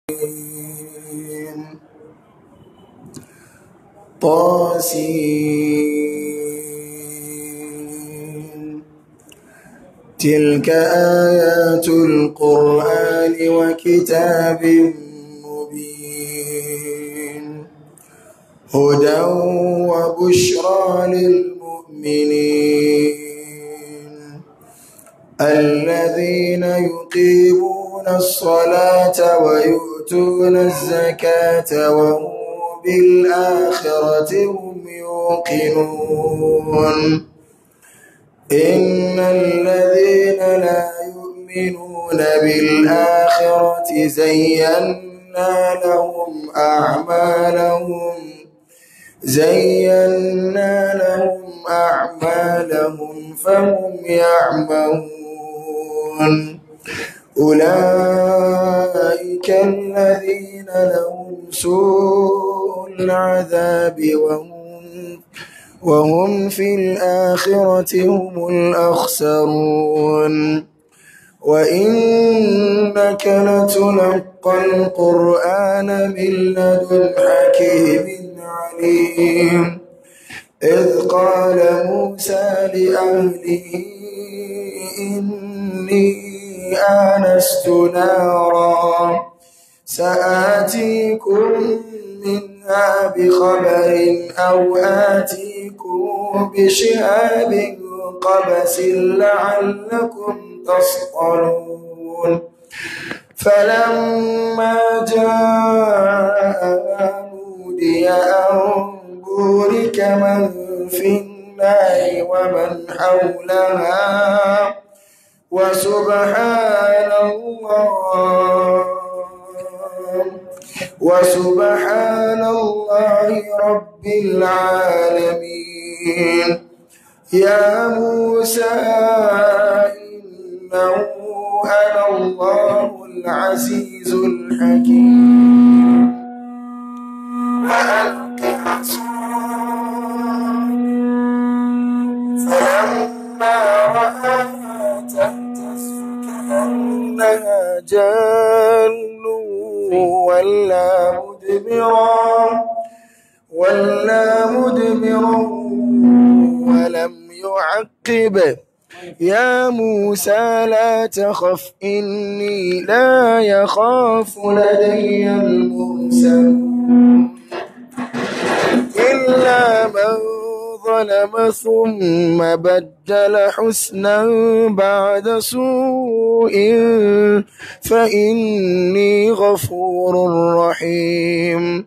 طاسين تلك آيات القرآن وكتاب مبين هدى وبشرى للمؤمنين الذين يقيمون الصلاة ويؤتون الزكاة وهم بالآخرة هم يوقنون إن الذين لا يؤمنون بالآخرة زينا لهم أعمالهم زينا لهم أعمالهم فهم يعمهون أولئك الذين لهم سوء العذاب وهم وهم في الآخرة هم الأخسرون وإنك لتلقى القرآن من لدن حكيم عليم إذ قال موسى لأهله إني آنست نارا سآتيكم منها بخبر أو آتيكم بشهاب قبس لعلكم تصطلون فلما جاء نودي أن بورك من في النار ومن حولها وسبحان الله وسبحان الله رب العالمين يا موسى إنه أنا الله العزيز الحكيم وألق فلما رآها تهتز كأنها جان ولا مدبرا ولا مدبرا ولم يعقب يا موسى لا تخف إني لا يخاف لدي المرسل إلا من ظلم ثم بدل حسنا بعد سوء فإني غفور رحيم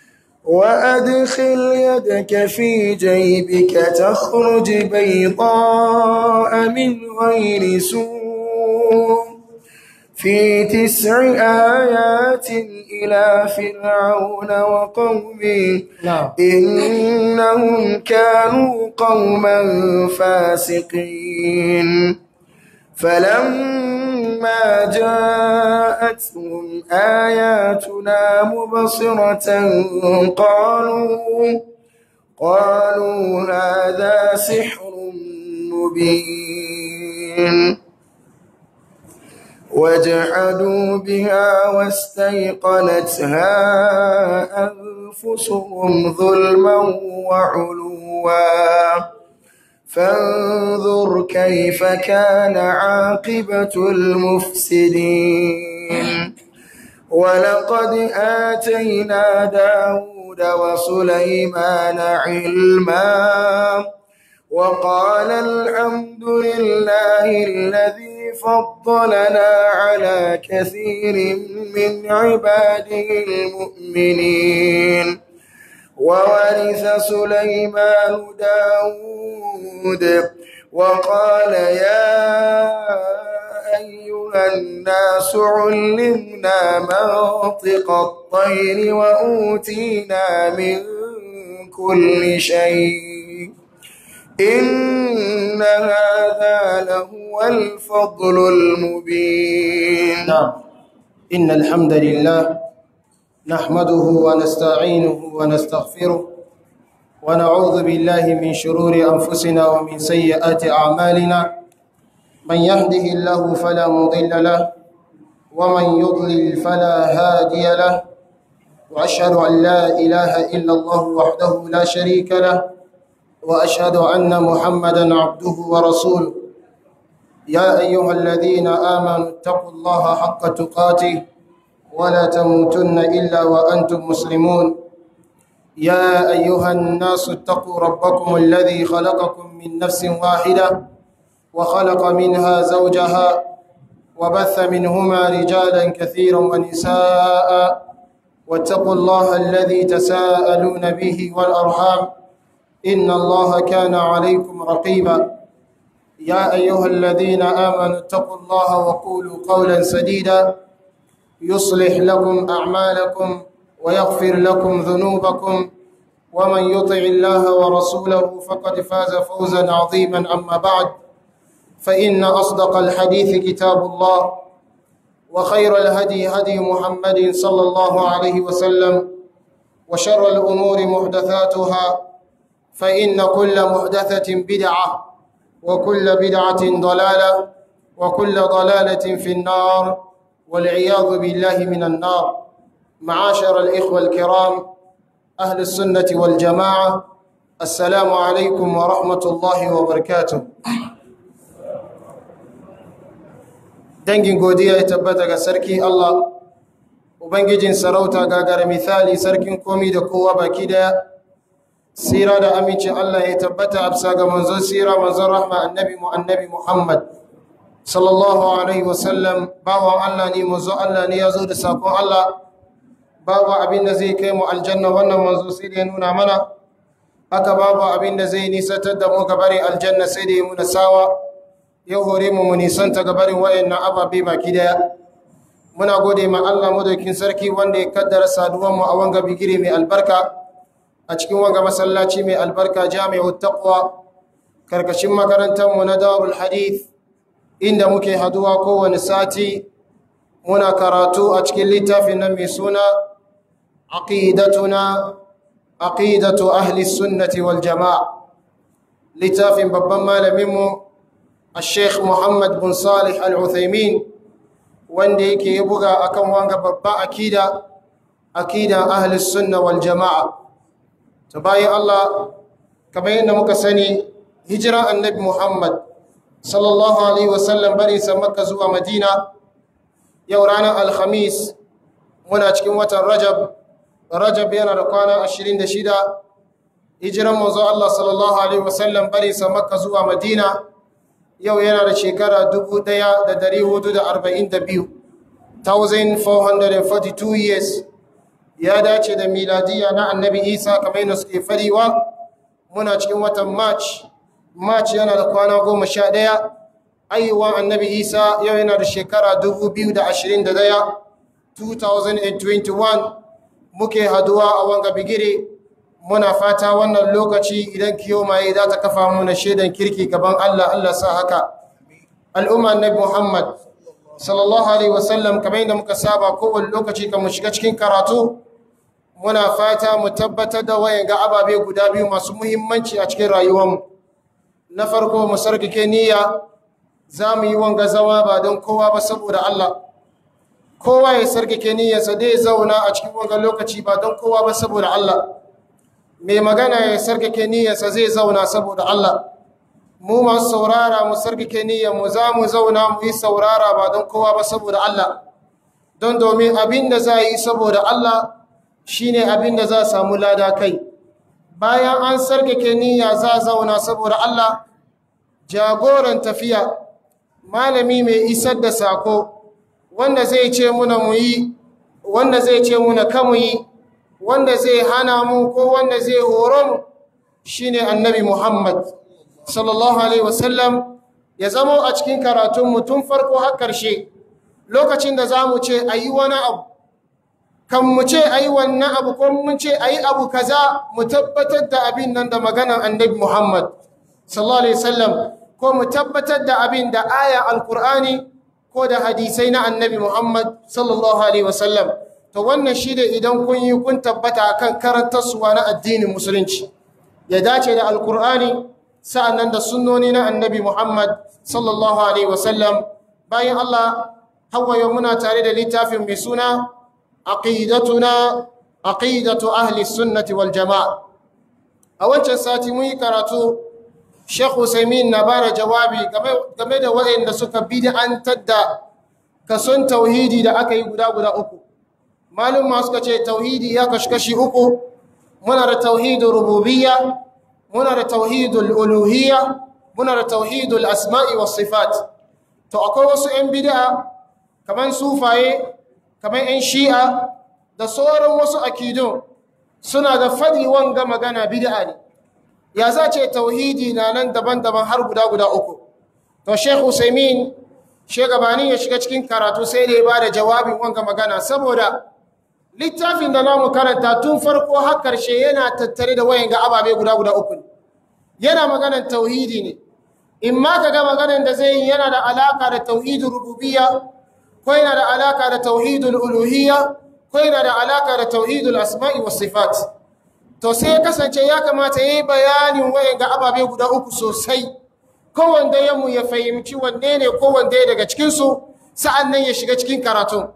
وأدخل يدك في جيبك تخرج بيضاء من غير سوء في تسع آيات إلى فرعون وقومه نعم إنهم كانوا قوما فاسقين فلما جاءتهم آياتنا مبصرة قالوا قالوا هذا سحر مبين وجحدوا بها واستيقنتها أنفسهم ظلما وعلوا فانظر كيف كان عاقبة المفسدين ولقد آتينا داود وسليمان علما وقال الحمد لله الذي فضلنا على كثير من عباده المؤمنين وورث سليمان داود وقال يا أيها الناس علمنا منطق الطير وأوتينا من كل شيء إن هذا لهو الفضل المبين نعم إن الحمد لله نحمده ونستعينه ونستغفره ونعوذ بالله من شرور أنفسنا ومن سيئات أعمالنا من يهده الله فلا مضل له ومن يضلل فلا هادي له وأشهد أن لا إله إلا الله وحده لا شريك له وأشهد أن محمدا عبده ورسوله يا أيها الذين آمنوا اتقوا الله حق تقاته ولا تموتن إلا وأنتم مسلمون يا أيها الناس اتقوا ربكم الذي خلقكم من نفس واحدة وخلق منها زوجها وبث منهما رجالا كثيرا ونساء واتقوا الله الذي تساءلون به والأرحام إن الله كان عليكم رقيبا يا أيها الذين آمنوا اتقوا الله وقولوا قولا سديدا يصلح لكم أعمالكم ويغفر لكم ذنوبكم ومن يطع الله ورسوله فقد فاز فوزا عظيما أما بعد فإن أصدق الحديث كتاب الله وخير الهدي هدي محمد صلى الله عليه وسلم وشر الأمور محدثاتها فإن كل محدثة بدعة وكل بدعة ضلالة وكل ضلالة في النار والعياذ بالله من النار معاشر الإخوة الكرام أهل السنة والجماعة السلام عليكم ورحمة الله وبركاته dangin godiya ya tabbata ga sarki Allah ubangijin sarauta gagara misali sarkin komi da kowa baki daya sira da amincin Allah ya tabbata a bisa ga manzon sira manzon rahma annabi mu annabi Muhammad sallallahu alaihi wasallam bawan Allah ne manzon Allah ne ya zo da sakon Allah babu abin da zai kai mu aljanna wannan manzo sai da ya nuna mana haka babu abin da zai nisantar da mu gabarin aljanna sai da ya muna sawa ya hore mu mu nisanta gabarin wayannan ababe baki daya muna gode ma Allah madaukin sarki wanda ya kaddara saduwan mu a wanga bigire mai albarka a cikin wanga masallaci mai albarka jami'ut taqwa karkashin makarantar mu na darul hadith inda muke haduwa kowane sati muna karatu a cikin littafin nan mai suna aqidatuna aqidatu ahli sunnati wal jamaa littafin babban malamin mu الشيخ محمد بن صالح العثيمين wanda yake ya buga akan wanga babban akida akida ahlus sunna wal jamaa to bayan Allah kamar yadda muka sani hijira annabi Muhammad sallallahu alaihi wasallam bari sa makka zuwa madina yau ranar alhamis muna cikin watan rajab rajab yana da kwana 26 hijiran manzo Allah sallallahu alaihi wasallam bari sa makka zuwa madina yau yana da shekara 1442 1442 years ya dace da miladiya na annabi isa kamar yana suke fariwa muna cikin watan march march yana da kwana goma sha ɗaya ayyuwan annabi isa yau yana da shekara 2021 2021 muke haduwa a wanga bigire muna fata wannan lokaci idan kiyomaye za ta kafa muna shaidan kirki gaban Allah Allah sa haka al'umma annabi Muhammad sallallahu alaihi wasallam kamar yadda muka saba kowane lokaci kan mu shiga cikin karatu muna fata mu tabbatar da wayan ga ababe guda biyu masu muhimmanci a cikin rayuwarmu na farko mu sarkake niyya za mu yi wanga zama ba don kowa ba saboda Allah kowa ya sarkake niyyarsa dai zauna a cikin wanga lokaci ba don kowa ba saboda Allah mai magana ya sarkake niyyarsa zai zauna saboda Allah mu masu saurara mu sarkake niyyar mu za mu zauna mu yi saurara ba don kowa ba saboda Allah don domin abin da za yi saboda Allah shine abin da za samu lada kai bayan an sarkake niyya za zauna saboda Allah jagoran tafiya malami mai isar da sako wanda zai ce muna mu yi wanda zai ce muna kamu yi wanda zai hana mu ko wanda zai horo mu shine annabi Muhammad sallallahu alaihi wasallam ya zamo a cikin karatun tun farko har karshe lokacin da za mu ce a yi wani abu kan mu ce a yi wannan abu ko mun ce a yi abu kaza mu tabbatar da abin nan da maganan annabi Muhammad sallallahu alaihi wasallam ko mu tabbatar da abin da aya alkur'ani ko da hadisai na annabi Muhammad sallallahu alaihi wasallam to wannan shi da idan kun yi kun tabbata akan karantarsuwa na addinin musulunci ya dace da alkur'ani sa'annan da sunnoni na annabi Muhammad sallallahu alaihi wasallam bayan Allah hawaye muna tare da littafin mai suna aqidatuna aqidatu ahli sunnati wal jama'a a wancan sati mun yi karatu Sheikh Usaimin na bara jawabi game da waɗanda suka bid'antar da kason tauhidi da aka yi guda guda uku malum ma suka ce tauhidi ya kashi kashi uku muna da tauhidul rububiyya muna da tauhidul uluhiyya muna da tauhidul asma'i was sifat to akwai wasu 'yan bid'a kaman sufaye kaman 'yan shi'a da sauran wasu akidun suna da fadi wanga magana bid'a ne ya za ce tauhidi na nan daban-daban har guda guda uku to Sheikh Usaimin shegabanin ya shiga cikin karatu sai da ya ba da jawabin wanga magana saboda littafin da namu karanta tun farko har karshe yana tattare da wayan ga ababe guda guda uku yana maganar tauhidi ne in ma ka ga maganar da zai yi yana da alaka da tauhidul rububiyya ko yana da alaka da tauhidul uluhiyya ko yana da alaka da tauhidul asma'i was sifat to sai ya kasance ya kamata yayi bayanin wayan ga ababe guda uku sosai kowanne yamu ya fahimci wanne ne kowanne daga cikin su sa'annan ya shiga cikin karatu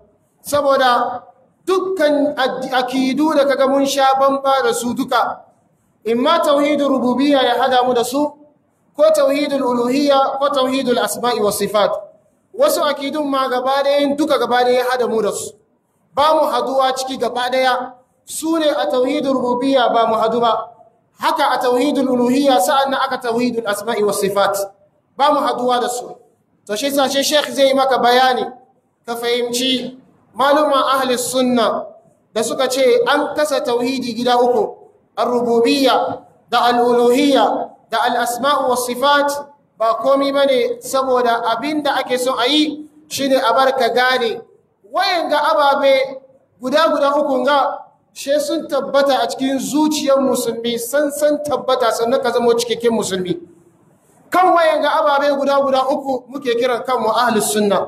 saboda dukkan akidu da kaga mun sha bamba da su duka imma tauhidul rububiyya ya hada mu da su ko tauhidul uluhiyya ko tauhidul asma'i was sifat wasu akidun ma gaba ɗayan duka gaba ɗaya ya hada mu da su ba mu haduwa ciki gaba ɗaya su ne a tauhidul rububiyya ba mu hadu ba haka a tauhidul uluhiyya sa'annan aka tauhidul asma'i was sifat ba mu haduwa da su to shi sa shi sheikh zai maka bayani ka fahimci maluma ahli sunna da suka ce an kasa tauhidi gida uku ar-rububiyya da al-uluhiyya da al-asma'u was sifat ba komai bane saboda abinda ake son ayi shine a barka gane wayan ga ababe guda guda uku ga she sun tabbata a cikin zuciyar musulmi san san tabbata sannan ka zama cikakken musulmi kan wayan ga ababe guda guda uku muke kiran kanmu ahlus sunna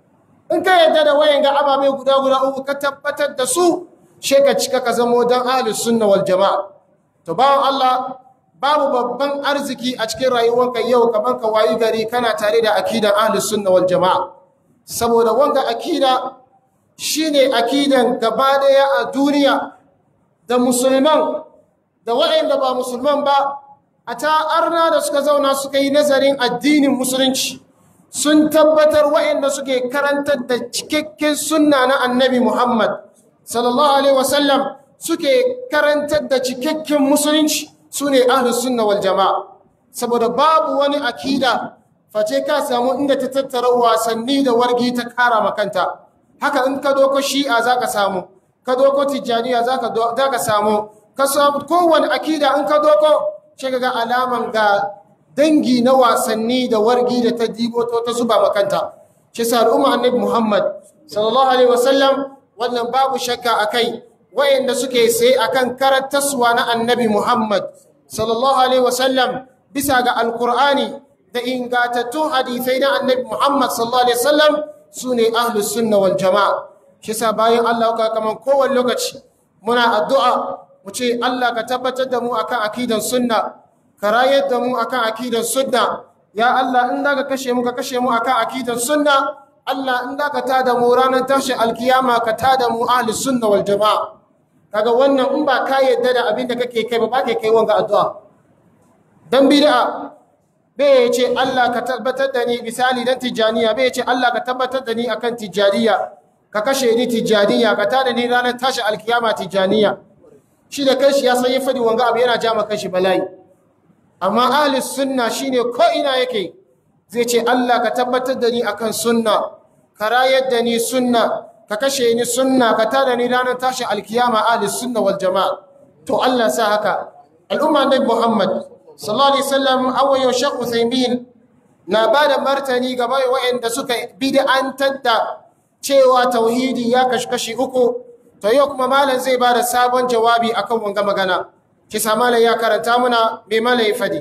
in ka yadda da wayan ga ababe guda guda uku ka tabbatar da su she ka cika ka zamo dan ahlus sunna wal jamaa to bawan Allah babu babban arziki a cikin rayuwanka yau kamar ka wayi gari kana tare da akidan ahlus sunna wal jamaa saboda wanga akida shine akidan gaba daya a duniya da musulman da waɗanda ba musulman ba a ta arna da suka zauna suka yi nazarin addinin musulunci sun tabbatar waɗanda suke karantar da cikakken sunna na annabi Muhammad sallallahu alaihi wasallam suke karantar da cikakken musulunci su ne ahlus sunna wal jama'a saboda babu wani akida face ka samu inda ta tattara wasanni da wargi ta kara makanta haka in ka doko shi'a zaka samu ka doko tijjaniya zaka zaka samu ka samu kowane akida in ka doko shi ga alaman ga dangi na wasanni da wargi da ta dibo ta zuba makanta shi sa al'umma annabi Muhammad sallallahu alaihi wasallam wannan babu shakka akai wayanda suke sai akan karantaswa na annabi Muhammad sallallahu alaihi wasallam bisa ga alqur'ani da ingatattun hadisai na annabi Muhammad sallallahu alaihi wasallam sune ahlus sunna wal jamaa shi sa bayan Allah ka kaman kowanne lokaci muna addu'a mu ce Allah ka tabbatar da mu akan akidan sunna ka rayar da mu akan akidan sunna ya Allah in da ka kashe mu ka kashe mu akan akidan sunna Allah in da ka tada mu ranar tashi alkiyama ka tada mu ahli sunna wal jamaa kaga wannan in ba ka yadda da abin da kake kai ba ba kai wanga addu'a dan bid'a bai ce Allah ka tabbatar da ni misali dan tijaniya bai ce Allah ka tabbatar da ni akan tijaniya ka kashe ni tijaniya ka tada ni ranar tashi alkiyama tijaniya shi da kanshi ya san ya fadi wanga abu yana ja maka shi bala'i amma ahli sunna shine ko ina yake zai ce Allah ka tabbatar da ni akan sunna ka rayar da ni sunna ka kashe ni sunna ka tada ni ranar tashi alkiyama ahli sunna wal jamaa to Allah sa haka al'umma nabi Muhammad sallallahu alaihi wasallam awayo Sheikh Uthaymeen na bada martani ga bai wa'anda suka bid'antar da cewa tauhidi ya kashi uku to yau kuma malam zai bada sabon jawabi akan wanga magana kisa malam ya karanta muna mai malam ya fadi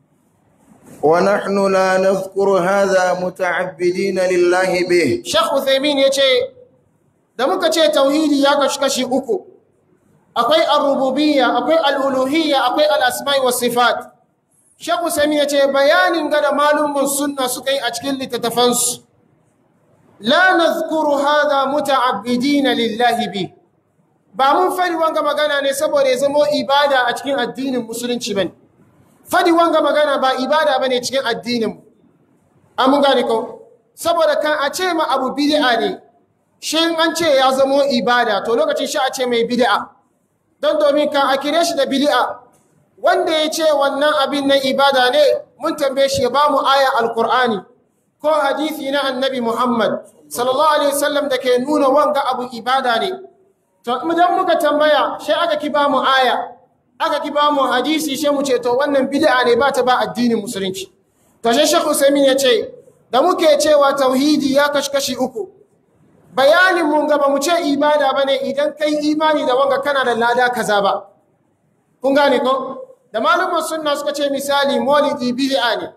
ونحن لا نذكر هذا متعبدين لله به Sheikh Uthaymeen yace da muka ce tauhidi ya kashi kashi uku akwai ar-rububiyya akwai al-uluhiyya akwai al-asma'i was sifat Sheikh Uthaymeen yace bayanin ga da malumin sunna suka yi a cikin littattafansu la nazkuru hadha muta'abbidina lillahi bi ba mun fari wanga magana ne saboda ya zama ibada a cikin addinin musulunci bane fadi wanga magana ba ibada bane cikin addinin an mun gane ko saboda kan a ce ma abu bid'a ne shi an ce ya zama ibada to lokacin shi a ce mai bid'a don domin kan a kire shi da bid'a wanda ya ce wannan abin na ibada ne mun tambaye shi ya ba mu aya alkur'ani ko hadisi na annabi muhammad sallallahu alaihi wasallam da ke nuna wanga abu ibada ne to idan muka tambaya sai aka ki ba mu aya aka ki ba mu hadisi sai mu ce to wannan bid'a ne ba ta ba addinin musulunci to sai shekhu usaimin ya ce da muke cewa tauhidi ya kashi uku bayanin mun gaba mu ce ibada bane idan kai imani da wanga kana da lada kaza ba kun gane ko da malumar sunna suka ce misali maulidi bid'a ne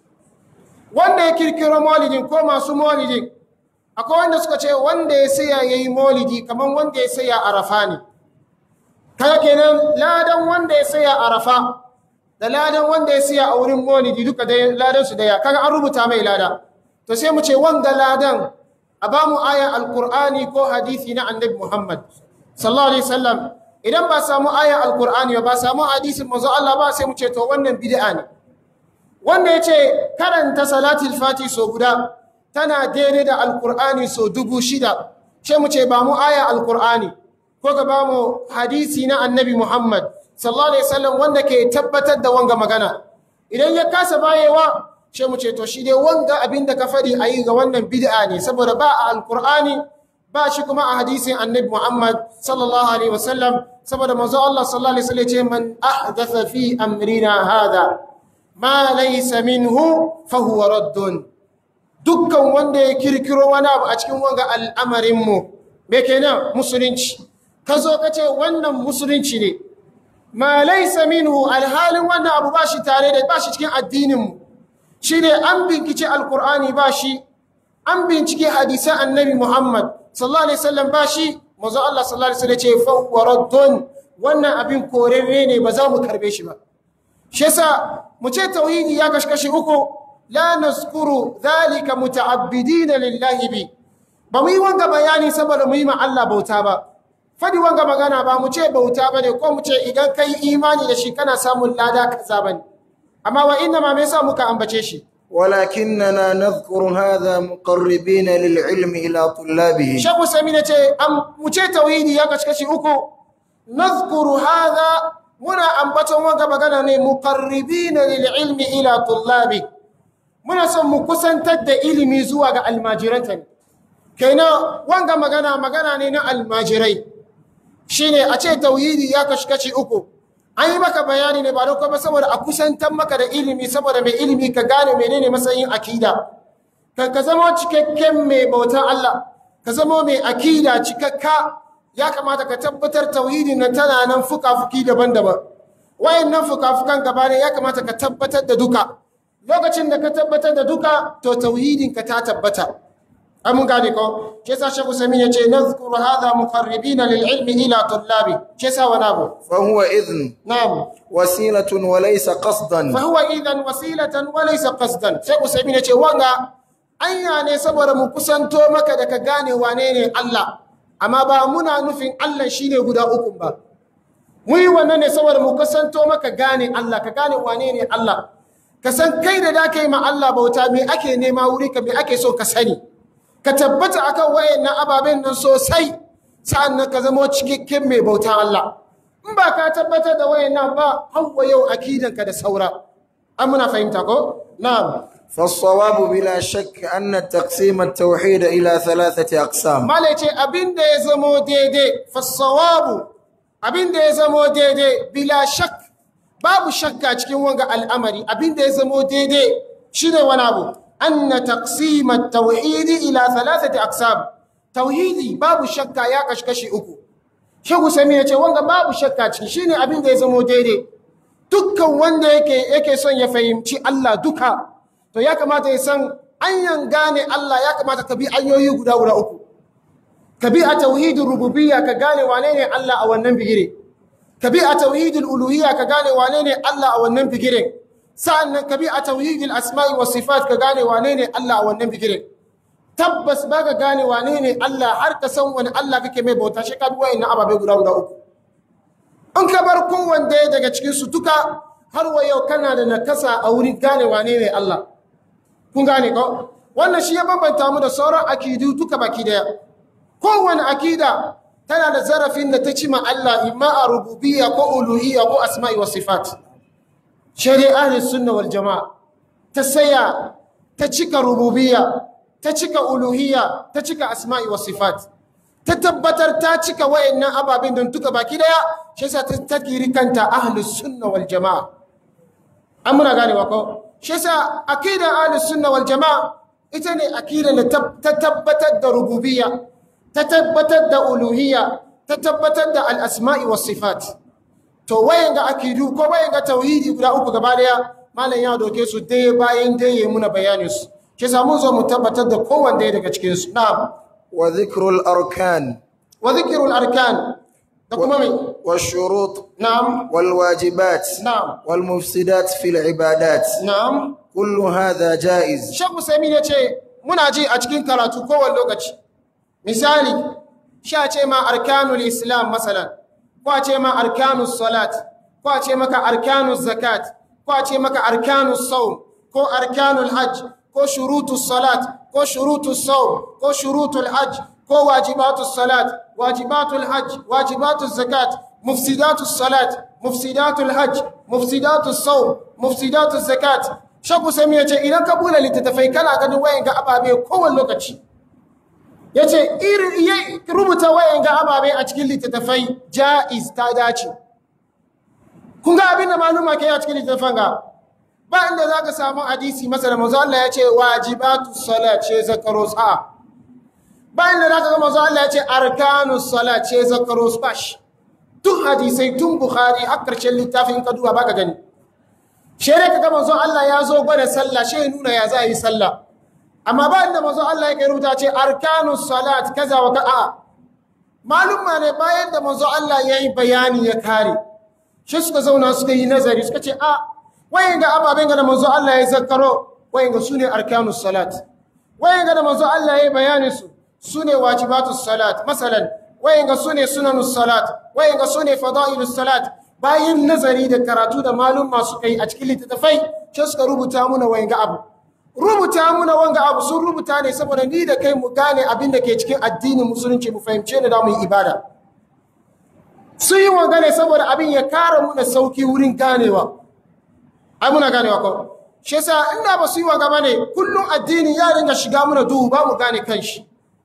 wanda ya kirkiro maulidin ko masu maulidin akwai wanda suka ce wanda ya saya yayi maulidi kaman wanda ya saya arafa ne kaga kenan ladan wanda ya saya arafa da ladan wanda ya saya a wurin maulidi duka da ladan su daya kaga an rubuta mai lada to sai mu ce wanga ladan a ba mu ayan alqur'ani ko hadisi na annabi muhammad sallallahu alaihi wasallam idan ba samu ayan alkur'ani ba samu hadisin manzo Allah ba sai mu ce to wannan bid'a ne wanda yace karanta salatul fati so guda tana daidai da alkur'ani so dubu shida sai mu ce ba mu ayan alkur'ani ko ga ba mu hadisi na annabi Muhammad sallallahu alaihi wasallam wanda ke tabbatar da wanga magana idan ya kasa bayewa sai mu ce to shi dai wanga abinda ka fadi ayi ga wannan bid'a ne saboda ba a alkur'ani ba shi kuma a hadisin annabi Muhammad sallallahu alaihi wasallam saboda manzo Allah sallallahu alaihi wasallam ce man ahdatha fi amrina hada ma laysa minhu fa huwa raddun dukkan wanda ya kirkiro wani abu a cikin wanga al'amarin mu me kenan musulunci ka zo ka ce wannan musulunci ne ma laysa minhu alhalin wannan abu ba shi tare da ba shi cikin addinin mu shine an binkice alqur'ani ba shi an bincike hadisan annabi Muhammad sallallahu alaihi wasallam ba shi manzo Allah sallallahu alaihi wasallam ce fa waraddun wannan abin korere ne ba za mu karbe shi ba shi yasa mu ce tauhidi ya kashkashi uku la naskuru dhalika muta'abbidina lillahi bi ba mu yi wanga bayani saboda mu yi ma Allah bauta ba fadi wanga magana ba mu ce bauta bane ko mu ce idan kai imani da shi kana samun lada kaza bane amma wa inna ma me yasa muka ambace shi ولكننا نذكر هذا مقربين للعلم إلى طلابه Shehu Sami na ce, mu ce tauhidi ya kashi uku, nazkuru hadha muna ambaton wanga magana ne muqarribina lil ilmi ila tullabi. Muna son mu kusantar da ilimi zuwa ga almajiranta ne. Kenan wanga magana magana ne na almajirai. Shine a ce tauhidi ya kashi uku. An yi maka bayani ne ba don kuma saboda a kusantar maka da ilimi saboda mai ilimi ka gane menene matsayin akida. Kan ka zama cikakken mai bautan Allah, ka zama mai akida cikakka ya kamata ka tabbatar tauhidin nan tana nan fuka-fuki daban-daban. Wayannan fuka-fukan gaba ne ya kamata ka tabbatar da duka. Lokacin da ka tabbatar da duka, to tauhidin ka ta tabbata. Amun gane ko, shi yasa Shehu Sami ya ce, Nazkuru hadha muqarribina lil ilmi ila tullabi. Shi yasa wani abu. فهو إذن Na'am. وسيلة وليس قصدا فهو إذن وسيلة وليس قصدا sai Usaimin ya ce wanga anya ne saboda mu kusanto maka da ka gane wane ne Allah amma ba muna nufin Allah shine guda uku ba mu yi wannan ne saboda mu kusanto maka gane Allah ka gane wane ne Allah ka san kai da da kai ma Allah bauta me ake nema wuri ka me ake so ka sani ka tabbata akan wayannan ababen nan sosai sa'annan ka zama cikakken mai bauta Allah in ba ka tabbatar da wayannan ba hawa yau akidanka da saura an muna fahimta ko na'am فالصواب بلا شك أن تقسيم التوحيد إلى ثلاثة أقسام malai ce abin da ya zamo daidai fassawabu abin da ya zamo daidai bila shak babu shakka cikin wanga al'amari abin da ya zamo daidai shine wani abu anna taqsim at-tauhid ila thalathati aqsam tauhidi babu shakka ya kashkashi uku Shehu Sami ya ce wanga babu shakka ciki shine abin da ya zamo daidai dukkan wanda yake yake son ya fahimci Allah duka to ya kamata ya san anyan gane Allah ya kamata ka bi ayoyi guda guda uku ka bi a tauhidin rububiyya ka gane wane ne Allah a wannan bigire ka bi a tauhidin uluhiyya ka gane wane ne Allah a wannan bigire sa'annan ka bi a tauhidin asma'i wa sifat ka gane wane ne Allah a wannan bigire tabbas baka gane wane ne Allah har ka san wani Allah kake mai bauta shi ka bi wayannan ababe guda guda uku in ka bar kowanne daga cikin su duka har wa yau kana da nakasa a wurin gane wane ne Allah kun gane ko wannan shi ya bambanta mu da sauran akidu duka baki daya kowane akida tana da zarafin da ta ci ma Allah imma a rububiyya ko uluhiyya ko asma'i wa sifat shari'a ahli sunna wal jama'a ta saya ta cika rububiyya ta cika uluhiyya ta cika asma'i wa sifat ta tabbatar ta cika wayannan ababen don duka baki daya shi yasa ta takiri kanta ahli sunna wal jama'a an muna ganewa ko shi yasa akidan ahli sunna wal jama'a ita ne akidan da ta tabbatar da rububiyya ta tabbatar da uluhiyya ta tabbatar da al'asma'i wa sifat to wayan ga akidu ko wayan ga tauhidi guda uku gaba daya malam ya doke su daya bayan daya muna bayanin su ke samu zo mu tabbatar da kowanne daga cikin su na'am wa dhikrul arkan wa dhikrul arkan da kuma mai والشروط na'am والواجبات na'am والمفسدات في العبادات na'am كل هذا جائز Sheikh Usaimin ya ce muna ji a cikin karatu kowane lokaci misali sha ce ma arkanul islam masalan ko a ce ma arkanus salat ko a ce maka arkanus zakat ko a ce maka arkanus saum ko arkanul hajj ko shurutus salat ko shurutus saum ko shurutul hajj ko wajibatus salat wajibatul hajj wajibatus zakat mufsidatus salat mufsidatul hajj mufsidatus saum mufsidatus zakat Shaku Sami ya ce idan ka bula littattafai kana ganin wayan ga ababe kowane lokaci. Ya ce rubuta wayan ga ababe a cikin littattafai ja'iz ta dace. Kun ga abin da maluma ke yi a cikin littattafan ga ba inda za ka samu hadisi masa da mazu Allah ya ce wajibatu salat ce zakaro sa. Ba inda za ka ga mazu Allah ya ce arkanu salat ce zakaro spash. Duk hadisai tun Bukhari har karshen littafin ka duba ba ka gani. shere ka ga manzo Allah ya zo gwada sallah shi ya nuna ya za yi sallah amma ba inda manzo Allah yake rubuta ce arkanus salat kaza wa ka'a malumma ne bayan da manzo Allah ya yi bayani ya kare shi suka zauna suka yi nazari suka ce a wayan ga ababen ga da manzo Allah ya zakkaro wayan ga sune arkanus salat wayan ga da manzo Allah ya yi bayanin su sune wajibatus salat masalan wayan ga sune sunanus salat wayan ga sune fadailus salat bayan nazari da karatu da malum masu kai a cikin littattafai ce suka rubuta muna wanga abu rubuta muna wanga abu sun rubuta ne saboda ni da kai mu gane abin da ke cikin addinin musulunci mu fahimce da mu yi ibada sun yi wanga ne saboda abin ya kara muna sauki wurin ganewa ai muna ganewa ko shi yasa inda ba su yi wanga bane kullum addini ya ringa shiga muna duhu ba mu gane kanshi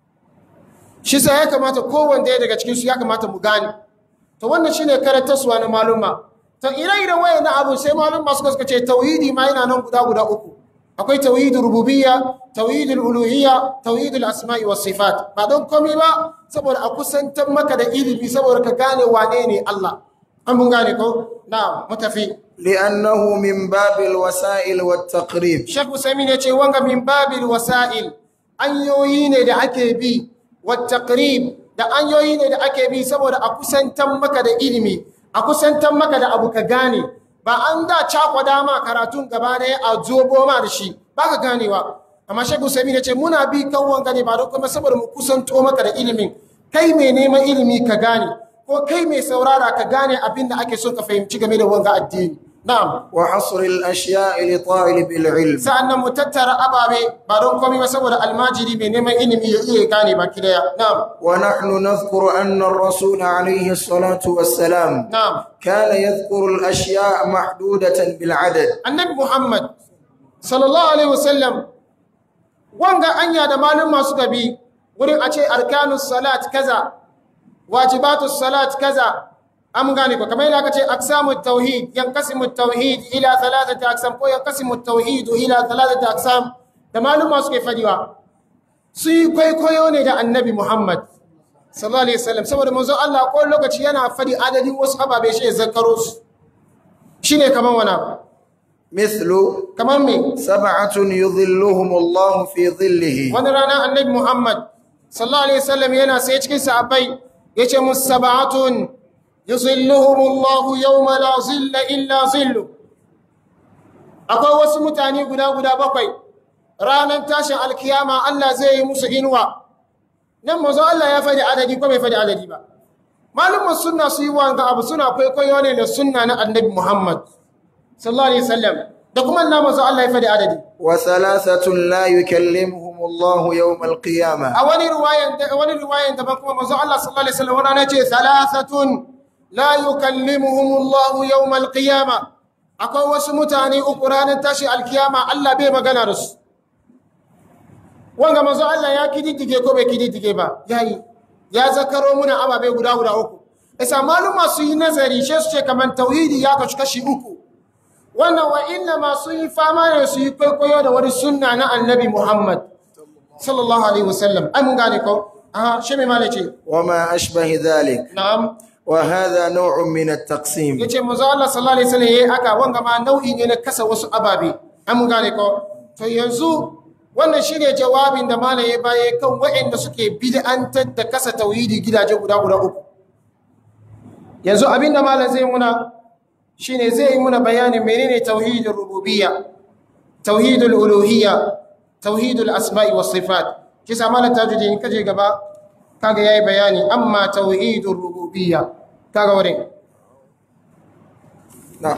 shi yasa ya kamata kowanne daga cikin su ya kamata mu gane to wannan shine karantarsuwa na maluma to ire-iren wayannan abu sai maluma suka suka ce tauhidi ma yana nan guda guda uku akwai tauhidul rububiyya tauhidul uluhiyya tauhidul asma'i was sifat ba don komai ba saboda a kusantar maka da ilimi saboda ka gane wane ne Allah an mun gane ko na mutafi لأنه من باب الوسائل والتقريب Sheikh Usaimin ya ce wanga min babil wasa'il anyoyi ne da ake bi wa taqrib da anyoyi ne da ake bi saboda a kusantan maka da ilimi a kusantan maka da abu ka gane ba an da cakwada ma karatun gaba ɗaya a zobo ma da shi ba ka ganewa amma shagul sami ce muna bi kan wanga ne ba don kuma saboda mu kusanto maka da ilimin kai mai neman ilimi ka gane ko kai mai saurara ka gane abin da ake so ka fahimci game da wanga addini na'am وحصر الأشياء لطالب العلم sa'annan mu tattara ababe ba don komai ba saboda almajiri mai neman ilimi ya iya gane baki daya na'am ونحن نذكر أن الرسول عليه الصلاة والسلام na'am كان يذكر الأشياء محدودة بالعدد annabi Muhammad sallallahu alaihi wasallam wanga anya da malum masu gabi wurin a ce arkanus salat kaza wajibatus salat kaza am gane ko kamar yadda aka ce aqsamut tauhid yanqasimu tauhid ila thalathati aqsam ko yanqasimu tauhid ila thalathati aqsam da malum masu ke fadiwa su yi kwaikwayo ne da annabi Muhammad sallallahu alaihi wasallam saboda manzo Allah ko lokaci yana fadi adadin wasu ababe shi ya zakaro su shine kamar wani abu مثل kamar me سبعة يظلهم الله في ظله wani rana annabi Muhammad sallallahu alaihi wasallam yana sai cikin sahabbai yace musabbatun yuzilluhumullahu yawma la zilla illa zillu akwai wasu mutane guda guda bakwai ranar tashin alkiyama Allah zai yi musu inuwa nan mazo Allah ya faɗi adadi ko bai faɗi adadi ba malumin sunna su yi wanga abu suna kwaikwayo ne da sunna na annabi Muhammad sallallahu alaihi wasallam da kuma na mazo Allah ya faɗi adadi wa thalathatun la yukallimuhum Allah yawm al-qiyamah a wani riwayan wani riwayan daban kuma mazo Allah sallallahu alaihi wasallam wannan ce thalathatun la yukallimuhum Allah yawm al-qiyamah akwai wasu mutane uku ranar tashi alkiyama Allah bai magana da su wanga manzo Allah ya kididdige ko bai kididdige ba yayi ya zakaro muna ababe guda guda uku isa maluma su yi nazari she su ce kaman tauhidi ya kashi kashi uku wannan wa inna ma su yi fama ne su yi kwaikwayo da wani sunna na annabi Muhammad sallallahu alaihi wasallam ai mun gane ko aha she mai malace وما أشبه ذلك na'am وهذا نوع من التقسيم yace manzo Allah sallallahu alaihi wasallam yayi haka wanga ma nau'i ne na kasa wasu ababe an mun gane ko to yanzu wannan shine jawabin da malam ya baye kan waɗanda suke bid'antar da kasa tauhidi gidaje guda guda uku yanzu abinda malam zai muna shine zai yi muna bayanin menene tauhidul rububiyya tauhidul uluhiyya tauhidul asma'i was sifat kisa malam tajuddin kaje gaba kaga yayi bayani amma tauhidur rububiyya kaga wurin نعم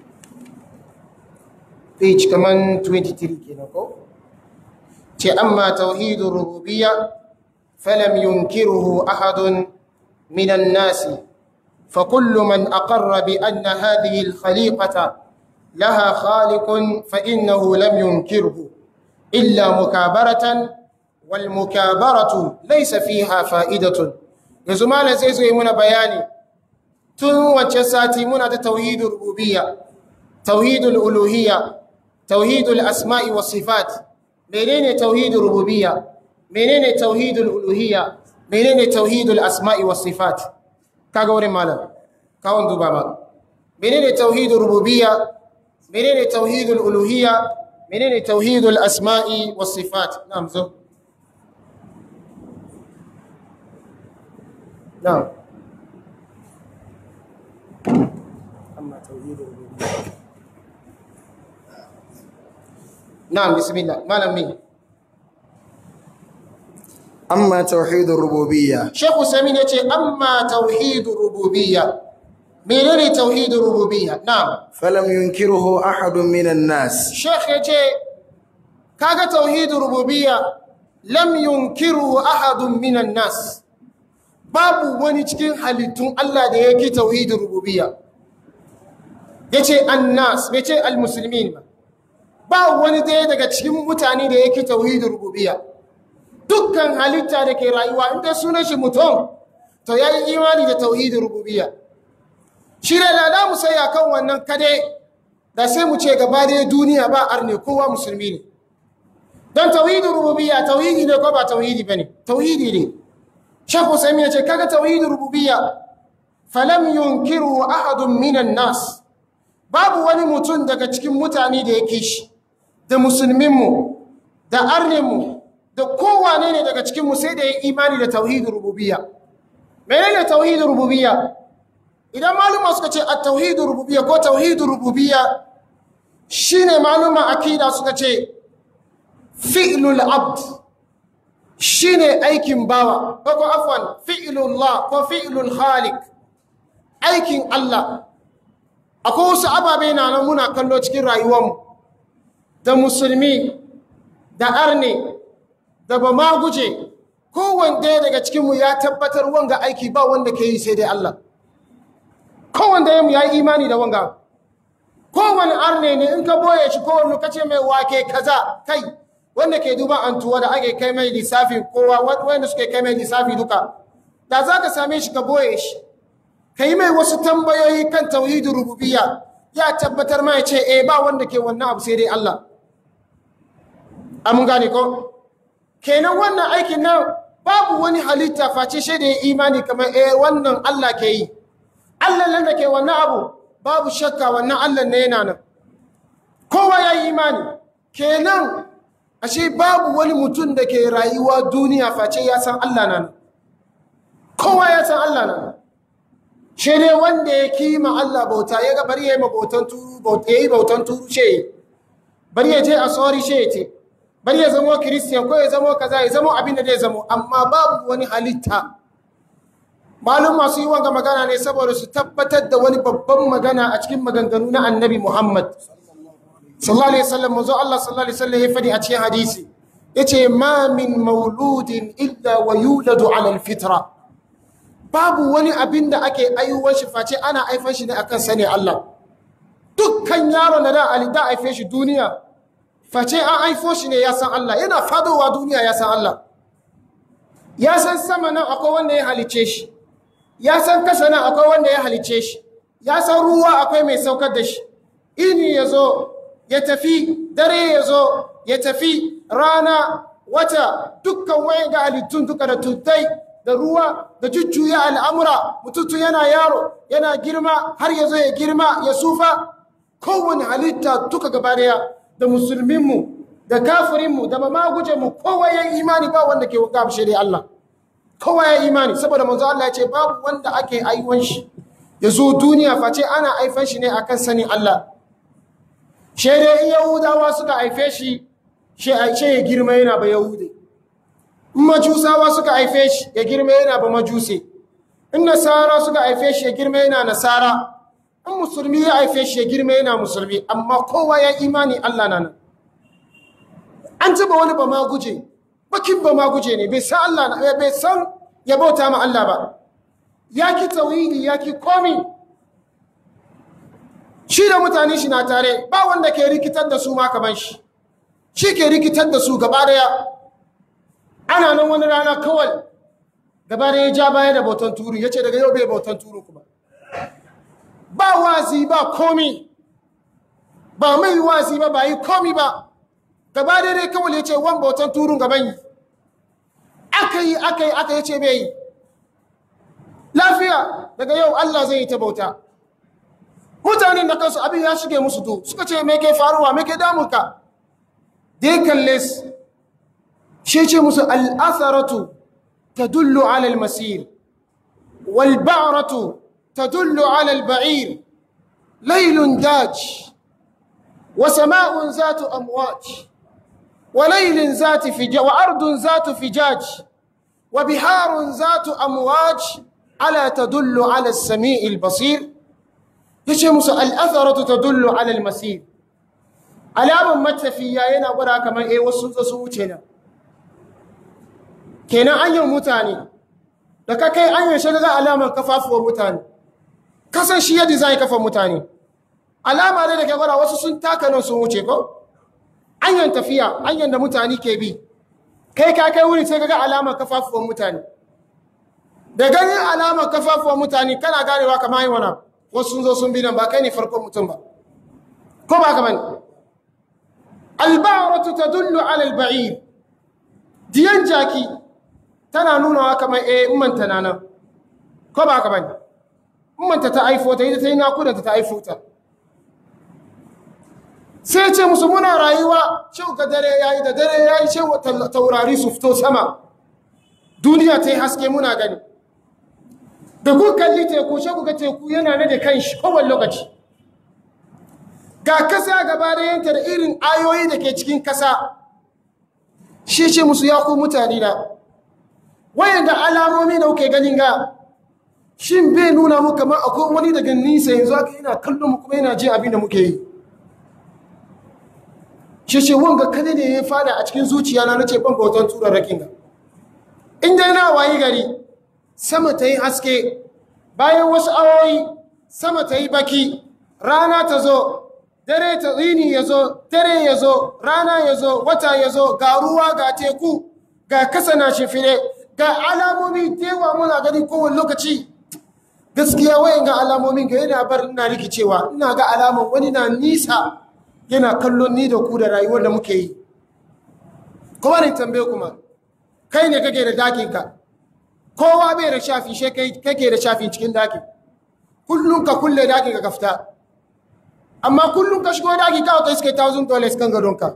page kaman 23 kenan ko ce amma tauhidur rububiyya falam yunkiruhu ahadun minan nasi fa kullu man aqarra bi anna hadhihi al-khaliqata laha khaliqun fa innahu lam yunkirhu illa mukabaratan wal mukabaratu laysa fiha fa'idatun yanzu malam sai zo yi muna bayani tun wacce sati muna da tauhidur rububiyya tauhidul uluhiyya tauhidul asma'i was sifat menene tauhidul rububiyya menene tauhidul uluhiyya menene tauhidul asma'i was sifat kaga wurin malam kawon duba ma menene tauhidul rububiyya menene tauhidul uluhiyya menene tauhidul asma'i was sifat na'am zo na'am amma tauhidul rububiyya na'am bismillah malam min أما توحيد الربوبية Sheikh Usaimin ya ce, "Amma tauhidu rububiyya." Menene tauhidu rububiyya? Na'am. فلم ينكره أحد من الناس Sheikh ya ce, "Kaga tauhidu rububiyya lam yunkiru ahadun minan nas." Babu wani cikin halittun Allah da yake tauhidu rububiyya. Yace annas, bai ce almuslimin ba. Ba wani daya daga cikin mutane da yake tauhidu rububiyya. dukkan halitta da ke rayuwa inda sunan shi mutum to ya yi imani da tauhidin rububiyya shi ne lada mu sai kan wannan kade da sai mu ce gaba da duniya ba arne kowa musulmi ne don tauhidin rububiyya tauhidi ne ko ba tauhidi bane tauhidi ne shekhu sami ya ce kaga tauhidin rububiyya falam yunkiru ahadun minan nas babu wani mutum daga cikin mutane da yake shi da musulminmu da arninmu da kowane ne daga cikinmu sai da ya imani da tauhidin rububiyya menene tauhidin rububiyya idan maluma suka ce a tauhidin rububiyya ko tauhidin rububiyya shine maluma akida suka ce fi'lul abd shine aikin bawa ko ko afwan fi'lullah ko fi'lul khaliq aikin Allah akwai wasu ababe na nan muna kallo cikin rayuwarmu da musulmi da arne da ba ma guje kowanne daga cikinmu ya tabbatar wanga aiki ba wanda ke yi sai dai Allah kowanne ya yi imani da wanga kowanne arne ne in ka boye shi kowanne ka ce mai wake kaza kai wanda ke duba antuwa da ake kai mai lissafi kowa wanda suke kai mai lissafi duka da za ka same shi ka boye shi ka yi mai wasu tambayoyi kan tauhidin rububiyya ya tabbatar ma ya ce eh ba wanda ke wannan abu sai dai Allah amun gane ko kenan wannan aikin nan babu wani halitta face shi da ya imani kamar eh wannan Allah ke yi Allah nan da ke wannan abu babu shakka wannan Allah ne yana nan kowa ya yi imani kenan ashe babu wani mutum da ke rayuwa duniya face ya san Allah nan kowa ya san Allah nan shi ne wanda ya kima Allah bauta ya ga bari ya yi bautan turu bauta ya yi bautan turu she bari ya je a sori she ya ce bari ya zamo kiristiyan ko ya zamo kaza ya zamo abin da zai zamo amma babu wani halitta malum masu yi wanga magana ne saboda su tabbatar da wani babban magana a cikin maganganu na annabi muhammad sallallahu alaihi wasallam manzo Allah sallallahu alaihi wasallam ya fadi a cikin hadisi yace ma min mauludin illa wa yuladu ala alfitra babu wani abin da ake aiwuwar shi face ana aifan shi ne akan sani Allah dukkan yaron da da ali da aife shi duniya face an aifo shi ne ya san Allah yana fadowa duniya ya san Allah ya san sama nan akwai wanda ya halice shi ya san kasa nan akwai wanda ya halice shi ya san ruwa akwai mai saukar da shi ini ya zo ya tafi dare ya zo ya tafi rana wata dukkan wayan ga halittun duka da tutai da ruwa da jujjuya al'amura mututu yana yaro yana girma har ya zo ya girma ya sufa kowane halitta duka gaba daya da musulminmu da kafirinmu da mamagujenmu kowa ya imani ba wanda ke gamshe da Allah kowa ya imani saboda manzo Allah ya ce babu wanda ake aiwon shi ya zo duniya face ana aifan shi ne akan sanin Allah shere yahudawa suka haife shi she ya girma yana ba yahude in majusawa suka haife shi ya girma yana ba majuse in nasara suka haife shi ya girma yana nasara in musulmi ya haife shi ya girma yana musulmi amma kowa ya imani Allah na nan an taba wani ba ma guje bakin ba ma guje ne bai san Allah na bai san ya bauta ma Allah ba ya ki tawhidi ya ki komi shi da mutane shi na tare ba wanda ke rikitar da su ma kaman shi shi ke rikitar da su gaba daya ana nan wani rana kawai gaba daya ya ja baya da bautan turu ya ce daga yau bai bautan turu kuma ba wazi ba komi ba mai wazi ba ba yi komi ba gaba dai kawai ya ce wan bautan turun gaban yi aka yi aka yi aka yi ce bai yi lafiya daga yau Allah zai yi ta bauta mutanen da kansu abin ya shige musu to suka ce me ke faruwa me ke damunka dai kalle su shi ce musu al'asaratu ta dullu alal masir wal ba'ratu ta dullu alal ba'ir lailun daj wa sama'un zatu amwaj وليل ذات فجاج وأرض ذات فجاج وبحار ذات أمواج ألا تدل على السميع البصير يشي موسى الأثرة تدل على المسير alaman matafiya yana gwada kamar eh wasu sun su wuce nan kenan anyan mutane da ka kai anyan shi ga alaman kafafuwar mutane kasan shi ya design kafan mutane alama ne da ke gwada wasu sun taka nan sun wuce ko anyan tafiya anyan da mutane ke bi kai ka kai wuri sai ka ga alamar kafafuwan mutane da ganin alamar kafafuwan mutane kana ganewa kamar yi wana wasu sun zo sun bi nan ba kai ne farkon mutum ba ko ba ka bane albaratu tadullu ala alba'ir diyan jaki tana nunawa kamar eh ummanta na nan ko ba ka bane ummanta ta aifo ta ita ta yi nakudanta ta aifo ta sai ce musu muna rayuwa cewa ga dare yayi da dare yayi cewa taurari su fito sama duniya ta yi haske muna gani da ku kalli teku shi ku ga teku yana na da kanshi kowane lokaci ga kasa gaba da yanta da irin ayoyi da ke cikin kasa shi ce musu ya ku mutane da wayan da alamomi da kuke ganin ga shin bai nuna mu kamar akwai wani daga nisa yanzu aka yana kallon mu kuma yana jin abin da muke yi shi ce wanga kada ne ya fada a cikin zuciya na nace ban bautan turarrakin ga in dai na wayi gari sama ta yi haske bayan wasu awoyi sama ta yi baki rana ta zo dare ta rini ya zo dare ya zo rana ya zo wata ya zo ga ruwa ga teku ga kasa na shifire ga alamomi tewa muna gani kowane lokaci gaskiya wayan ga alamomin ga yana bar ina rikicewa ina ga alaman wani na nisa yana kallon ni da ku da rayuwar da muke yi kuma ne tambaye kuma kai ne kake da dakinka kowa bai da shafi she kake da shafi cikin dakin kullum ka kulle dakin ka kafta amma kullum ka shigo daki ka ta iske 1000 dollars kan gadonka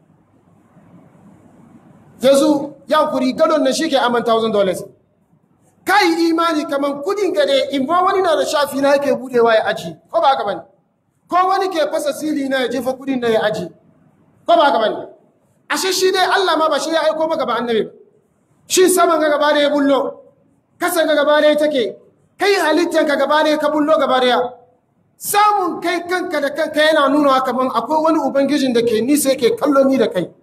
yanzu ya kuri gadon na shi ke aman 1000 dollars kai imani kaman kudin gade in ba wani na da shafi na yake budewa ya aji ko ba haka bane ko wani ke fasa sili na ya jefa kudin na ya aji ko ba haka bane ashe shi dai Allah ma ba shi ya aiko maka ba annabi ba shi saman ga gaba da ya bullo kasan ga gaba da ya take kai halittar ka gaba da ya ka bullo gaba da ya samun kai kanka da kanka yana nuna kaman akwai wani ubangijin da ke nisa yake kallo ni da kai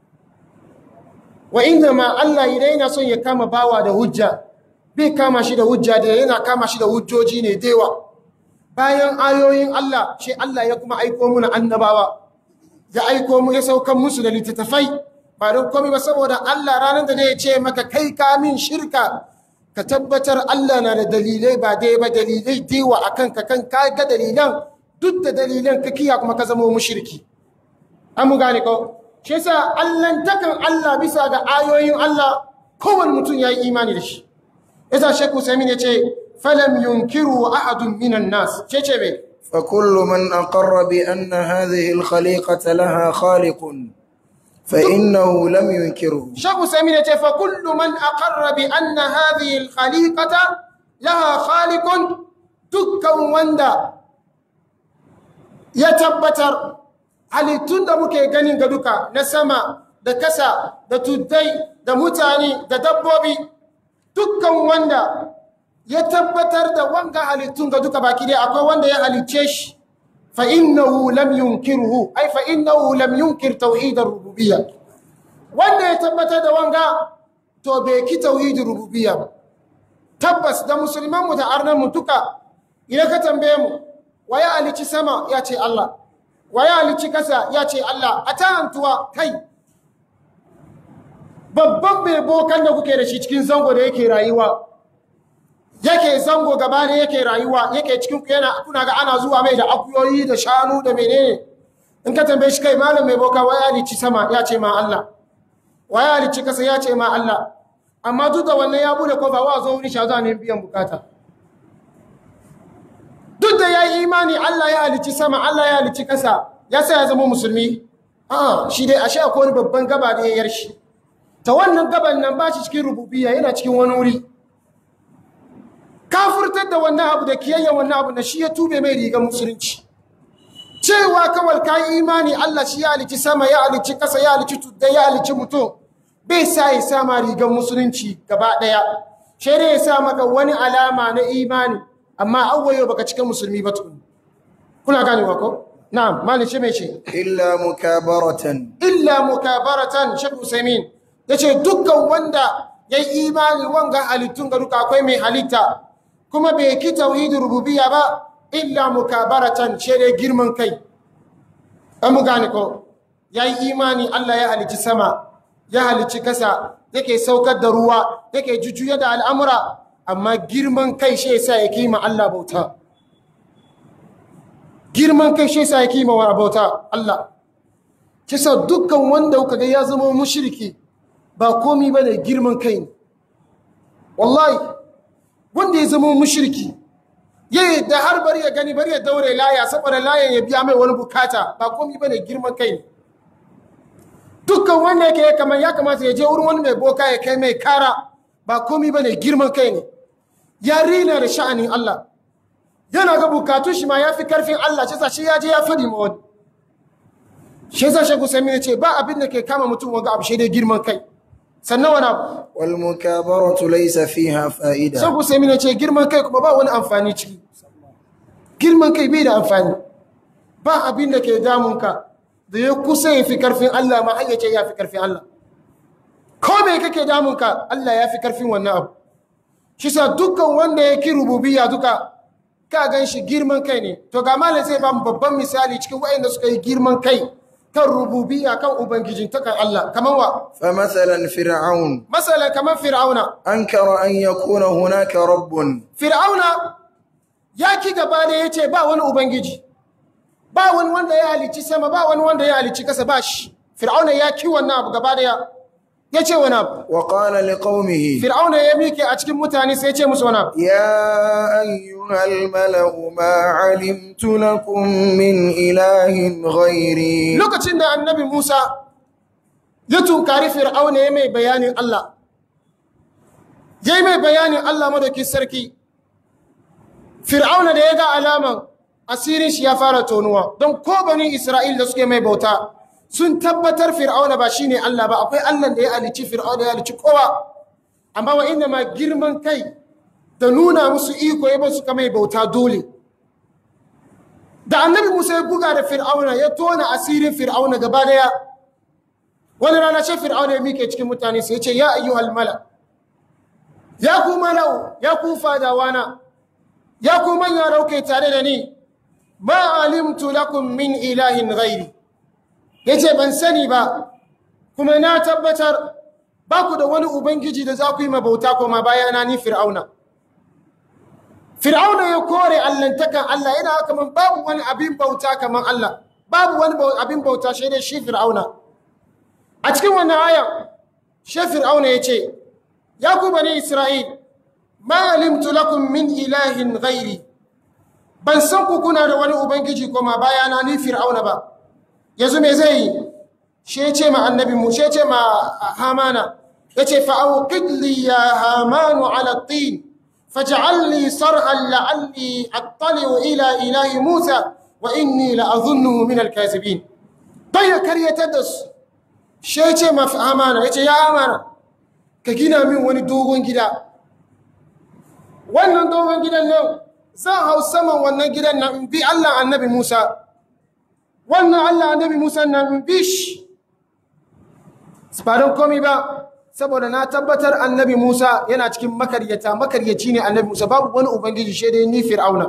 wa inda ma Allah idan yana son ya kama bawa da hujja bai kama shi da hujja da yana kama shi da hujjoji ne dewa bayan ayoyin Allah shi Allah ya kuma aiko muna annabawa ya aiko mu ya saukan musu da littattafai ba don komai ba saboda Allah ranar da zai ce maka kai ka min shirka ka tabbatar Allah na da dalilai ba dai ba dalilai dewa akan ka kan ka ga dalilan duk da dalilan ka kiya kuma ka zama mushriki an mu gane ko shi yasa allantakan Allah bisa ga ayoyin Allah kowane mutum ya yi imani da shi yasa Sheikh Usaimin ya ce falam yunkiru ahadun minan nas ce ce me فكل من أقر بأن هذه الخليقة لها خالق فإنه لم ينكره Sheikh Usaimin ya ce fa kullu man aqarra bi anna hadhihi al-khaliqata laha khaliqun dukkan wanda ya tabbatar halittun da muke ganin ga duka na sama da kasa da tuddai da mutane da dabbobi dukkan wanda ya tabbatar da wanga halittun ga duka baki dai akwai wanda ya halicce shi fa innahu lam yunkirhu ai fa innahu lam yunkir tauhid ar-rububiyya wanda ya tabbatar da wanga to bai ki tauhid rububiyya ba tabbas da musulman mu da arnan mu duka idan ka tambaye mu waye halicci sama ya ce Allah waye halicci kasa ya ce Allah a ta antuwa kai babban mai bokan da kuke da shi cikin zango da yake rayuwa yake zango gaba ne yake rayuwa yake cikin ku yana kuna ga ana zuwa mai da akuyoyi da shanu da menene in ka tambaye shi kai malam mai boka waya halicci sama ya ce ma Allah waya halicci kasa ya ce ma Allah amma duk da wannan ya bude kofa wa zo wuri shaza ne biyan bukata duk da ya yi imani Allah ya halicci sama Allah ya halicci kasa ya sa ya zama musulmi a shi dai ashe akwai wani babban gaba da ya yar shi ta wannan gaban nan ba shi cikin rububiyya yana cikin wani wuri kafurtar da wannan abu da kiyayya wannan abu na shi ya tube mai rigar musulunci cewa kawai ka yi imani Allah shi ya halicci sama ya halicci kasa ya halicci tudda ya halicci mutum bai sa ya sa ma rigar musulunci gaba ɗaya shi ne ya sa maka wani alama na imani amma awwayo baka cika musulmi ba tukun kuna ganewa ko na'am malin shi mai ce إلا مكابرة illa mukabaratan shek usaimin ya ce dukkan wanda ya yi imani wanga halittun ga duka akwai mai halitta kuma bai ki tauhidin rububiyya ba illa mukabaratan ce dai girman kai an mu gane ko ya yi imani Allah ya halicci sama ya halicci kasa yake saukar da ruwa yake jujjuya da al'amura amma girman kai shi yasa ya kima Allah bauta girman kai shi yasa ya kima wa bauta Allah kisa dukkan wanda kuka ga ya zama mushriki ba komi ba ne girman kai ne wallahi wanda ya zama mushriki ya da har bari ya gani bari ya daure laya saboda layan ya biya mai wani bukata ba komi ba ne girman kai ne dukkan wanda yake kamar ya kamata ya je wurin wani mai boka ya kai mai kara ba komi ba ne girman kai ne ya rina da sha'anin Allah yana ga bukatun shi ma ya fi karfin Allah ce shi ya je ya fadi ma wani shi yasa shegu sami ne ce ba abin da ke kama mutum wanga abu shi dai girman kai sannan wani abu والمكابرة ليس فيها فائدة shegu sami ne ce girman kai kuma ba wani amfani ciki girman kai bai da amfani ba abin da ke damunka da ya kusa ya fi karfin Allah ma har ya ce ya fi karfin Allah ko me kake damunka Allah ya fi karfin wannan abu shi sa dukkan wanda ya ki rububiyya duka ka gan shi girman kai ne to ga malam zai ba mu babban misali cikin waɗanda suka yi girman kai kan rububiyya kan ubangijin ta kan Allah kaman wa فمثلا فرعون masalan kaman fir'auna أنكر أن يكون هناك رب fir'auna ya ki gaba da ya ce ba wani ubangiji ba wani wanda ya halicci sama ba wani wanda ya halicci kasa ba shi fir'auna ya ki wannan abu gaba da ya ya ce wani abu وقال لقومه fir'auna ya mike a cikin mutane sai ya ce musu wani abu يا أيها الملأ ما علمت لكم من إله غيري lokacin da annabi Musa ya tunkari fir'auna ya mai bayanin Allah ya mai bayanin Allah madaukin sarki fir'auna da ya ga alaman asirin shi ya fara tonuwa don ko bani Isra'il da suke mai bauta sun tabbatar fir'auna ba shine Allah ba akwai Allah da ya alici fir'auna ya alici kowa amma wa inna ma girman kai da nuna musu iko ya basu kamar bauta dole da annabi Musa ya buga da fir'auna ya tona asirin fir'auna gaba daya wani rana ce fir'auna ya mike cikin mutane sai ya ce ya ayyuhal mala ya ku malau ya ku fadawana ya ku manya rauke tare da ni ma alimtu lakum min ilahin ghairi yace ban sani ba kuma na tabbatar ba ku da wani ubangiji da za ku yi mabauta koma bayana ni fir'auna fir'auna ya kore allantakan Allah yana kaman babu wani abin bauta kaman Allah babu wani abin bauta shi dai shi fir'auna a cikin wannan aya shi fir'auna yace ya ku bani isra'il ma alimtu lakum min ilahin ghairi ban san ku kuna da wani ubangiji koma bayana ni fir'auna ba yanzu me zai yi shi ya ce ma annabi mu shi ya ce ma hamana ya ce fa'auqid li ya hamanu ala tin faj'al li sarhan la'alli attali'u ila ilahi musa wa inni la'azunnuhu min al-kazibin bai ya karyatar da su shi ya ce ma hamana ya ce ya hamana ka gina min wani dogon gida wannan dogon gidan nan zan hau saman wannan gidan nan in bi Allah annabi Musa wannan Allah annabi Musa nan in bi shi ba don komi ba saboda na tabbatar annabi Musa yana cikin makaryata makaryaci ne annabi Musa babu wani ubangiji shi dai ni fir'auna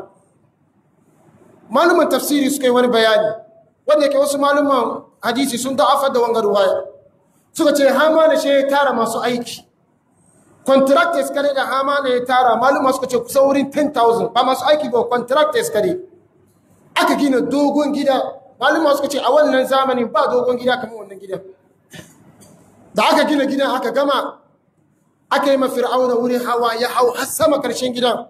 malumin tafsiri suka yi wani bayani wanda yake wasu maluman hadisi sun da'afar da wangar ruwaya suka ce hamana shi ya tara masu aiki contractors kare da hamana ya tara maluma suka ce kusa wurin 10,000 ba masu aiki ba contractors kare aka gina dogon gida maluma suka ce a wannan zamanin ba dogon gida kamar wannan gidan da aka gina gidan aka gama aka yi mafir'auna wurin hawa ya hau har sama karshen gidan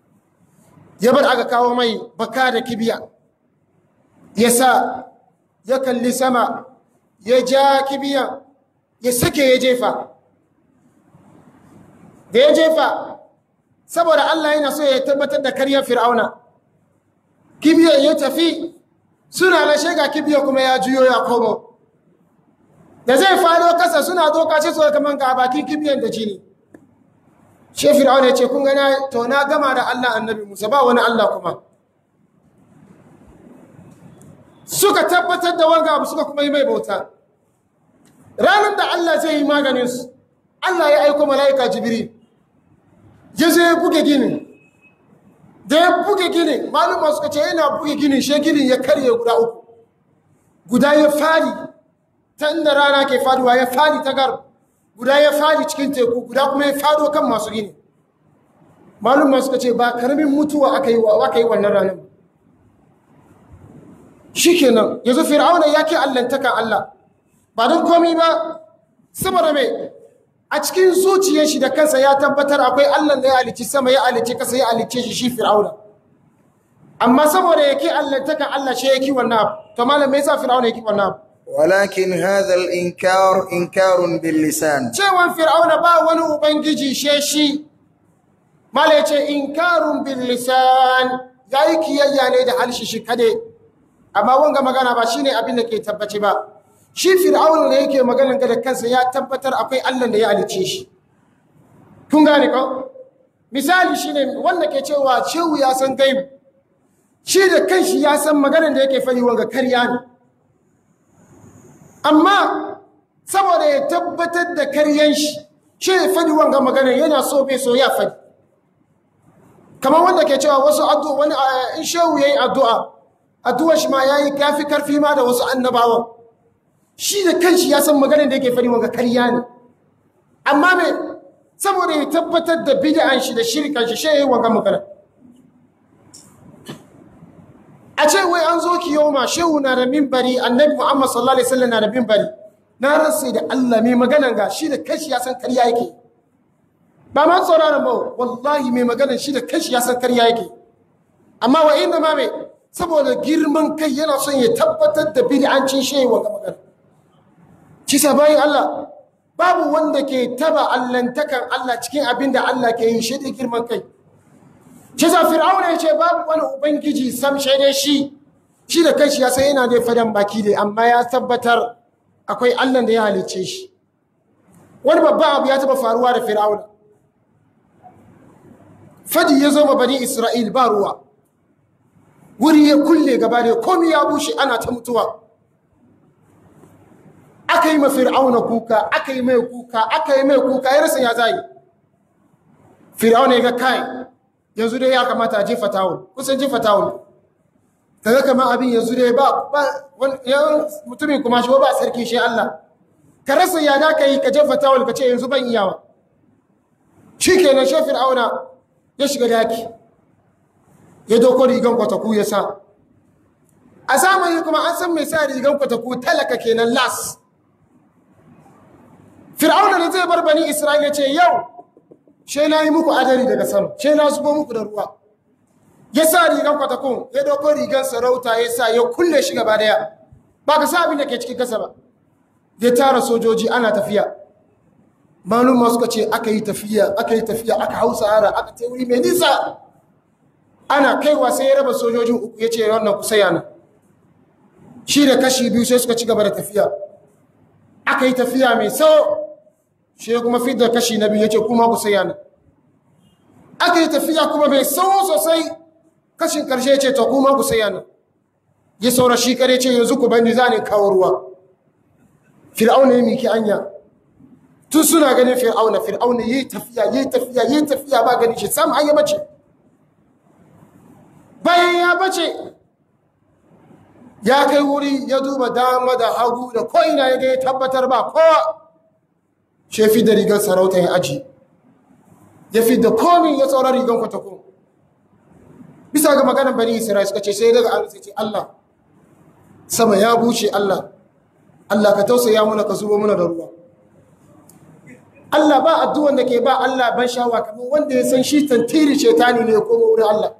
ya bar aka kawo mai baka da kibiya ya sa ya kalli sama ya ja kibiyan ya sake ya jefa da ya jefa saboda Allah yana so ya tabbatar da karyar fir'auna kibiyar ya tafi suna na shega kibiyar kuma ya juyo ya komo da zai fado kasa suna doka ce so kaman ga bakin kibiyar da jini she fir'auna ya ce kun gana to na gama da Allah annabi Musa ba wani Allah kuma suka tabbatar da wanga abu suka kuma yi mai bauta ranar da Allah zai yi maganin su Allah ya aiko mala'ika Jibril ya zo ya buge ginin da ya buge ginin maluma suka ce yana buge ginin shi ginin ya karye guda uku guda ya fadi ta inda rana ke faduwa ya fadi ta gar guda ya fadi cikin teku guda kuma ya fado kan masu gini maluma suka ce ba karamin mutuwa aka yi wa aka yi wannan ranar shikenan yanzu fir'auna ya ke allantakan Allah ba don komi ba saboda mai a cikin zuciyar shi da kansa ya tabbatar akwai Allah da ya alici sama ya alici kasa ya alice shi shi fir'auna amma saboda yake Allah takan Allah shi yake wannan abu to malam me yasa fir'auna yake wannan abu ولكن هذا الإنكار إنكار باللسان cewan fir'auna ba wani ubangiji she shi mala yace inkarun bil lisan yayi kiyayya ne da halshi shi kade amma wanga magana ba shine abin da ke tabbaci ba shi fir'auna ne yake maganan ga da kansa ya tabbatar akwai Allah da ya alice shi kun gane ko misali shine wanda ke cewa shehu ya san gaibu shi da kanshi ya san maganan da yake fari wanga karya ne amma saboda ya tabbatar da karyan shi shi ya fadi wanga maganan yana so bai so ya fadi kamar wanda ke cewa wasu addu'a wani in shehu yayi addu'a addu'a shi ma yayi kafi karfi ma da wasu annabawan shi da kanshi ya san maganar da yake fari wanga karya ne amma me saboda ya tabbatar da bid'an shi da shirkan shi shi yayi wanga magana a ce wai an zo kiyoma shehu na da minbari annabi Muhammad sallallahu alaihi wasallam na da minbari na rasa da Allah mai maganan ga shi da kanshi ya san karya yake ba ma tsoron ba wallahi mai maganan shi da kanshi ya san karya yake amma wa inda ma me saboda girman kai yana son ya tabbatar da bid'ancin shehu wanga magana kisa bayan Allah babu wanda ke taba allantakan Allah cikin abin da Allah ke yi shi da girman kai kisa fir'auna ya ce babu wani ubangiji sam shaide shi shi da kanshi ya san yana da fadan baki dai amma ya tabbatar akwai Allah da ya halicce shi wani babban abu ya taba faruwa da fir'auna fadi ya zo ma bani isra'il ba ruwa wuri ya kulle gaba da komi ya bushe ana ta mutuwa aka yi ma fir'auna kuka aka yi mai kuka aka yi mai kuka ya rasa ya zai fir'auna ya ga kai yanzu dai ya kamata a jefa tawul kusan jefa tawul kaga kamar abin yanzu dai ba mutumin kuma shi ba sarki shi Allah ka rasa ya da ka yi ka jefa tawul ka ce yanzu ban iyawa shi kenan shi fir'auna ya shiga daki ya doko rigan kwataku ya sa a zamani kuma an san mai sa rigan kwataku talaka kenan las fir'auna da zai bar bani isra'ila ce yau she na yi muku adari daga sama she na zubo muku da ruwa ya sa rigan kwatakun ya doko rigan sarauta ya sa ya kulle shi gaba daya ba ka sa abin da ke cikin kasa ba ya tara sojoji ana tafiya malum suka ce aka yi tafiya aka yi tafiya aka hau sahara aka ta wuri mai nisa ana kaiwa sai ya raba sojojin uku ya ce wannan kusa yana shi da kashi biyu sai suka ci gaba da tafiya aka yi tafiya mai sau shi kuma fidda kashi na biyu ya ce kuma kusa yana aka yi tafiya kuma mai sau sosai kashin karshe ya ce ta kuma kusa yana ya saura shi kare ce yanzu ku bani za ne kawo ruwa fir'auna ya miki anya tun suna ganin fir'auna fir'auna yi tafiya yi tafiya yi tafiya ba gani shi sam an ya bace bayan ya bace ya kai wuri ya duba dama da hagu da ko'ina ya ga ya tabbatar ba kowa shi fi da rigar sarauta ya aji ya fi da komin ya tsoron rigar kwatakon bisa ga maganar bani isra'i suka ce sai daga an ce Allah sama ya buce Allah Allah ka tausaya muna ka zubo muna da ruwa Allah ba addu'an da ke ba Allah ban shawa kamar wanda ya san shi tantiri shetani ne ya koma wurin Allah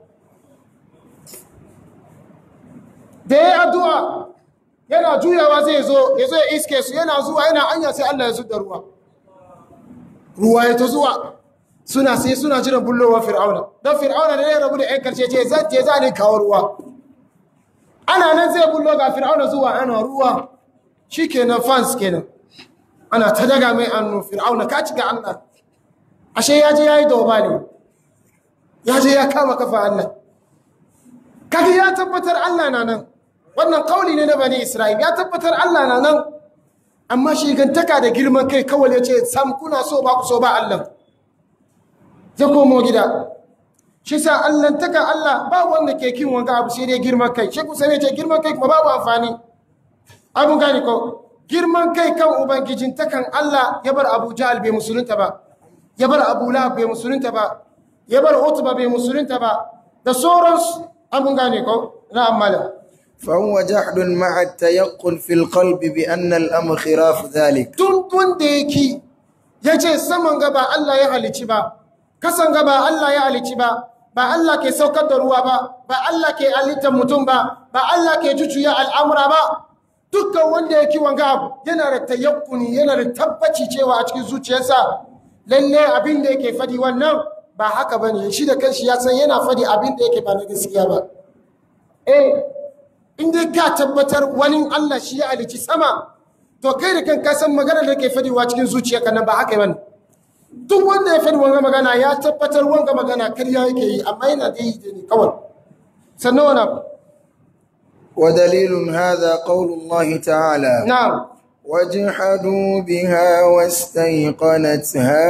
da ya yi addu'a yana juyawa zai zo ya zo ya iske su yana zuwa yana anya sai Allah ya zuda ruwa ruwa ya ta zuwa suna sai suna jiran bullowa fir'auna don fir'auna da ya rabu da ‘yan karshe ce zan ce za ne kawo ruwa ana nan zai bullo ga fir'auna zuwa ana ruwa shi kenan fans kenan ana ta daga mai annu fir'auna ka ci ga Allah ashe ya je ya yi doba ne ya je ya kama kafa Allah kaga ya tabbatar Allah na nan wannan kauli ne na bani Isra'il ya tabbatar Allah na nan amma shi gantaka da girman kai kawai ya ce sam kuna so ba ku so ba Allah ya komo gida shi sa allantaka Allah ba wanda ke kin wanga abu sai dai girman kai shi kusa ne ce girman kai kuma babu amfani abun gani ko girman kai kan ubangijin takan Allah ya bar Abu Jahal bai musulunta ba ya bar Abu Lahab bai musulunta ba ya bar Utba bai musulunta ba da sauransu abun gane ko na amala فهو جحد مع التيقن في القلب بأن الأمر خلاف ذلك tun wanda yake ya ce saman gaba Allah ya halici ba kasan gaba Allah ya halici ba ba Allah ke saukar da ruwa ba ba Allah ke halittar mutum ba ba Allah ke jujuya al'amura ba dukkan wanda ya kiwon abu yana da tayakkuni yana da tabbaci cewa a cikin zuciyarsa lalle abin da yake fadi wannan ba haka ba ne shi da kanshi ya san yana fadi abin da yake ba na gaskiya ba eh in dai ka tabbatar wani Allah shi ya halici sama to kai da kanka san maganar da ke fadiwa cikin zuciyarka nan ba haka bane duk wanda ya fadi wanga magana ya tabbatar wanga magana karya yake yi amma yana da yi ne kawai sannan wani abu ودليل هذا قول الله تعالى na'am وجحدوا بها واستيقنتها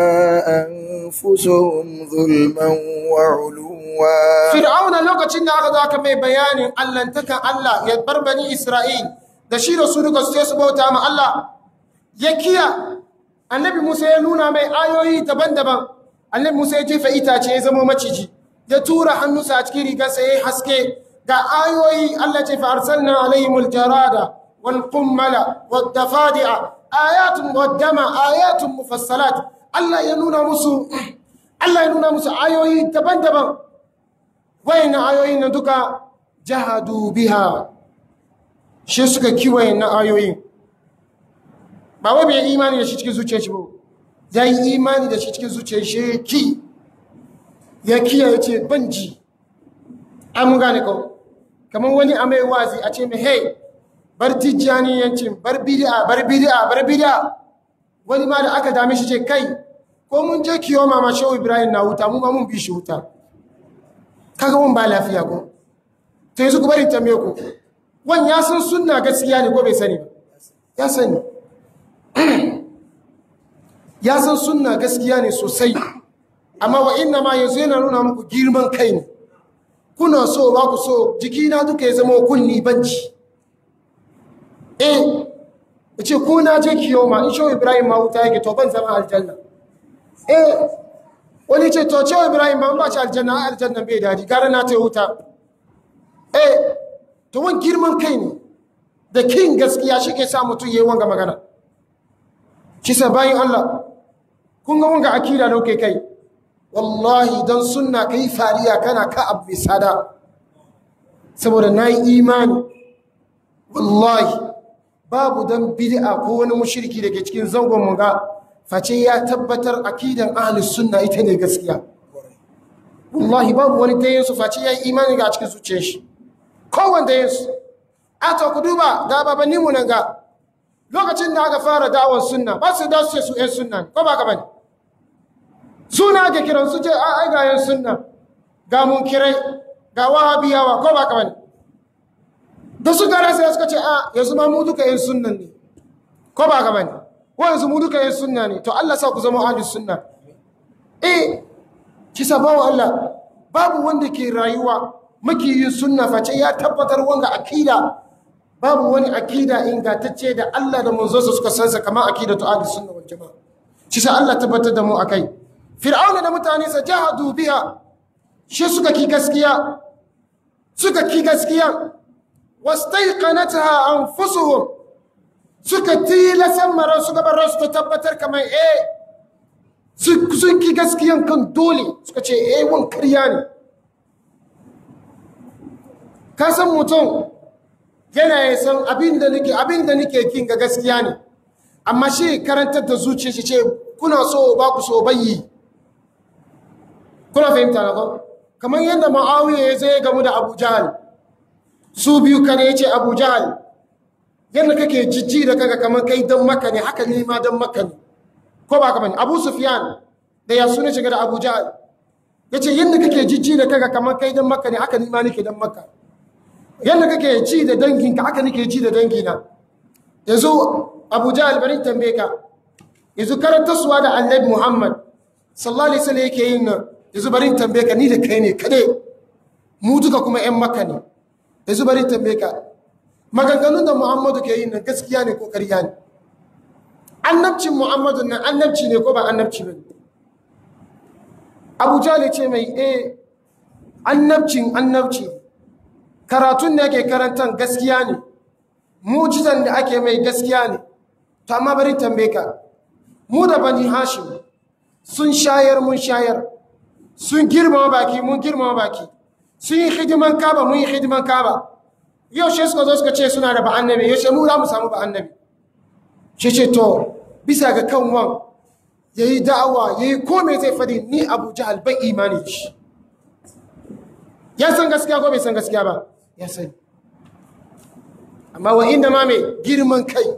أنفسهم ظلما وعلوا fir'auna lokacin da aka zo aka mai bayanin allantakan Allah ya bar bani Isra'il da shi da su duka su je su bauta ma Allah ya kiya annabi Musa ya nuna mai ayoyi daban-daban annabi Musa ya jefa itace ya zama maciji ya tura hannunsa a cikin rigarsa ya yi haske ga ayoyi Allah ce fa arsalna alaihimul jarada wal qummala wad dafadi'a ayatun waddama ayatun mufassalat Allah ya nuna musu Allah ya nuna musu ayoyi daban-daban wayannan ayoyin nan duka jahadu biha shi suka kiwaye na ayoyin ba wai bai imani da shi cikin zuciyar shi ba ya yi imani da shi cikin zuciyar shi ki ya kiya ya ce banji an gane ko kamar wani a mai wazi a ce mai hey bar tijjaniyancin bar bid'a bar bid'a bar bid'a wani ma da aka dame shi ce kai ko mun je kiyo mama shehu ibrahim na wuta mu ma mun bi shi wuta kaga mun ba lafiya ko to yanzu ku bari tambaye ku wan ya san sunna gaskiya ne ko bai sani ba ya sani ya san sunna gaskiya ne sosai amma wa inna ma yanzu yana nuna muku girman kai ne kuna so ba ku so jikina duka ya zama kunni banci eh ce ko na je kiyoma in shehu ibrahim ma wuta yake to ban zama aljanna eh wani ce to shehu ibrahim ba ba ci aljanna aljanna bai daji gara na ta wuta eh to wani girman kai ne da kin gaskiya shi ke sa mutum ya yi wanga magana kisa bayan Allah kun ga wanga akida da kai kai wallahi don sunna kai fariya kana ka abu mai sada saboda na yi imani wallahi babu don bid'a ko wani mushriki da ke cikin zangon mu ga face ya tabbatar akidan ahlus sunna ita ne gaskiya wallahi babu wani dayin su face ya yi imani ga cikin zuciyar shi kowanne dayin su a to ku duba ga babanni mu nan ga lokacin da aka fara da'awar sunna ba su da su ce su ƴan sunna ko ba ka bane suna ake kiran su ce a ai ga ƴan sunna ga munkirai ga wahabiyawa ko ba ka bane da su gara sai suka ce a yanzu ma mu duka ƴan sunnan ne ko ba ka bane ko yanzu mu duka ƴan sunna ne to Allah sa ku zama ahlus sunna eh kisa bawo Allah babu wanda ke rayuwa makiyin sunna face ya tabbatar wanga akida babu wani akida ingantacce da Allah da manzonsa suka sansa kamar akidatu ahlus sunna wal jamaa shi sa Allah tabbatar da mu akai fir'auna da mutane sa jahadu biha shi suka ki gaskiya suka ki gaskiya wastaiqanatha anfusuhum suka tilasan maran suka bar su ta tabbatar kamar eh sun ki gaskiyan kan dole suka ce eh wan karya ne ka san mutum yana ya san abin da nake abin da nake kin ga gaskiya ne amma shi karantar da zuciya shi ce kuna so ba ku so bayi kuna fahimta na ko kamar yadda ma'awiya ya zai gamu da abu jahal su biyu kane ya ce abu jahal yadda kake jijji da kaga kamar kai don maka ne haka ne ma don maka ne ko ba kamar abu sufyan da ya suna shiga da abu jahal ya ce yadda kake jijji da kaga kamar kai don maka ne haka ni ma nake don maka yadda kake ji da danginka haka nake ji da dangina yanzu abu jahal bari tambaye ka yanzu karantarsuwa da annabi muhammad sallallahu alaihi wasallam yake yin nan yanzu bari tambaye ka ni da kai ne kade mu duka kuma yan makka ne yanzu bari tambaye ka maganganun da muhammadu ke yin nan gaskiya ne ko ƙarya ne annabcin muhammadu nan annabci ne ko ba annabci ba abu jahal ce mai eh annabcin annabci ne karatun da yake karantan gaskiya ne mujizan da ake mai gaskiya ne to amma bari tambaye ka mu da bani hashim sun shayar mun shayar sun girmama baki mun girmama baki sun yi hidiman kaba mun yi hidiman kaba yau shi suka zo suka ce suna da ba'annabi yau shi mu za mu samu ba'annabi shi ce to bisa ga kan wan ya yi da'awa ya yi kome zai fadi ni abu jahal bai imani shi ya san gaskiya ko bai san gaskiya ba ya sani amma wa inda ma mai girman kai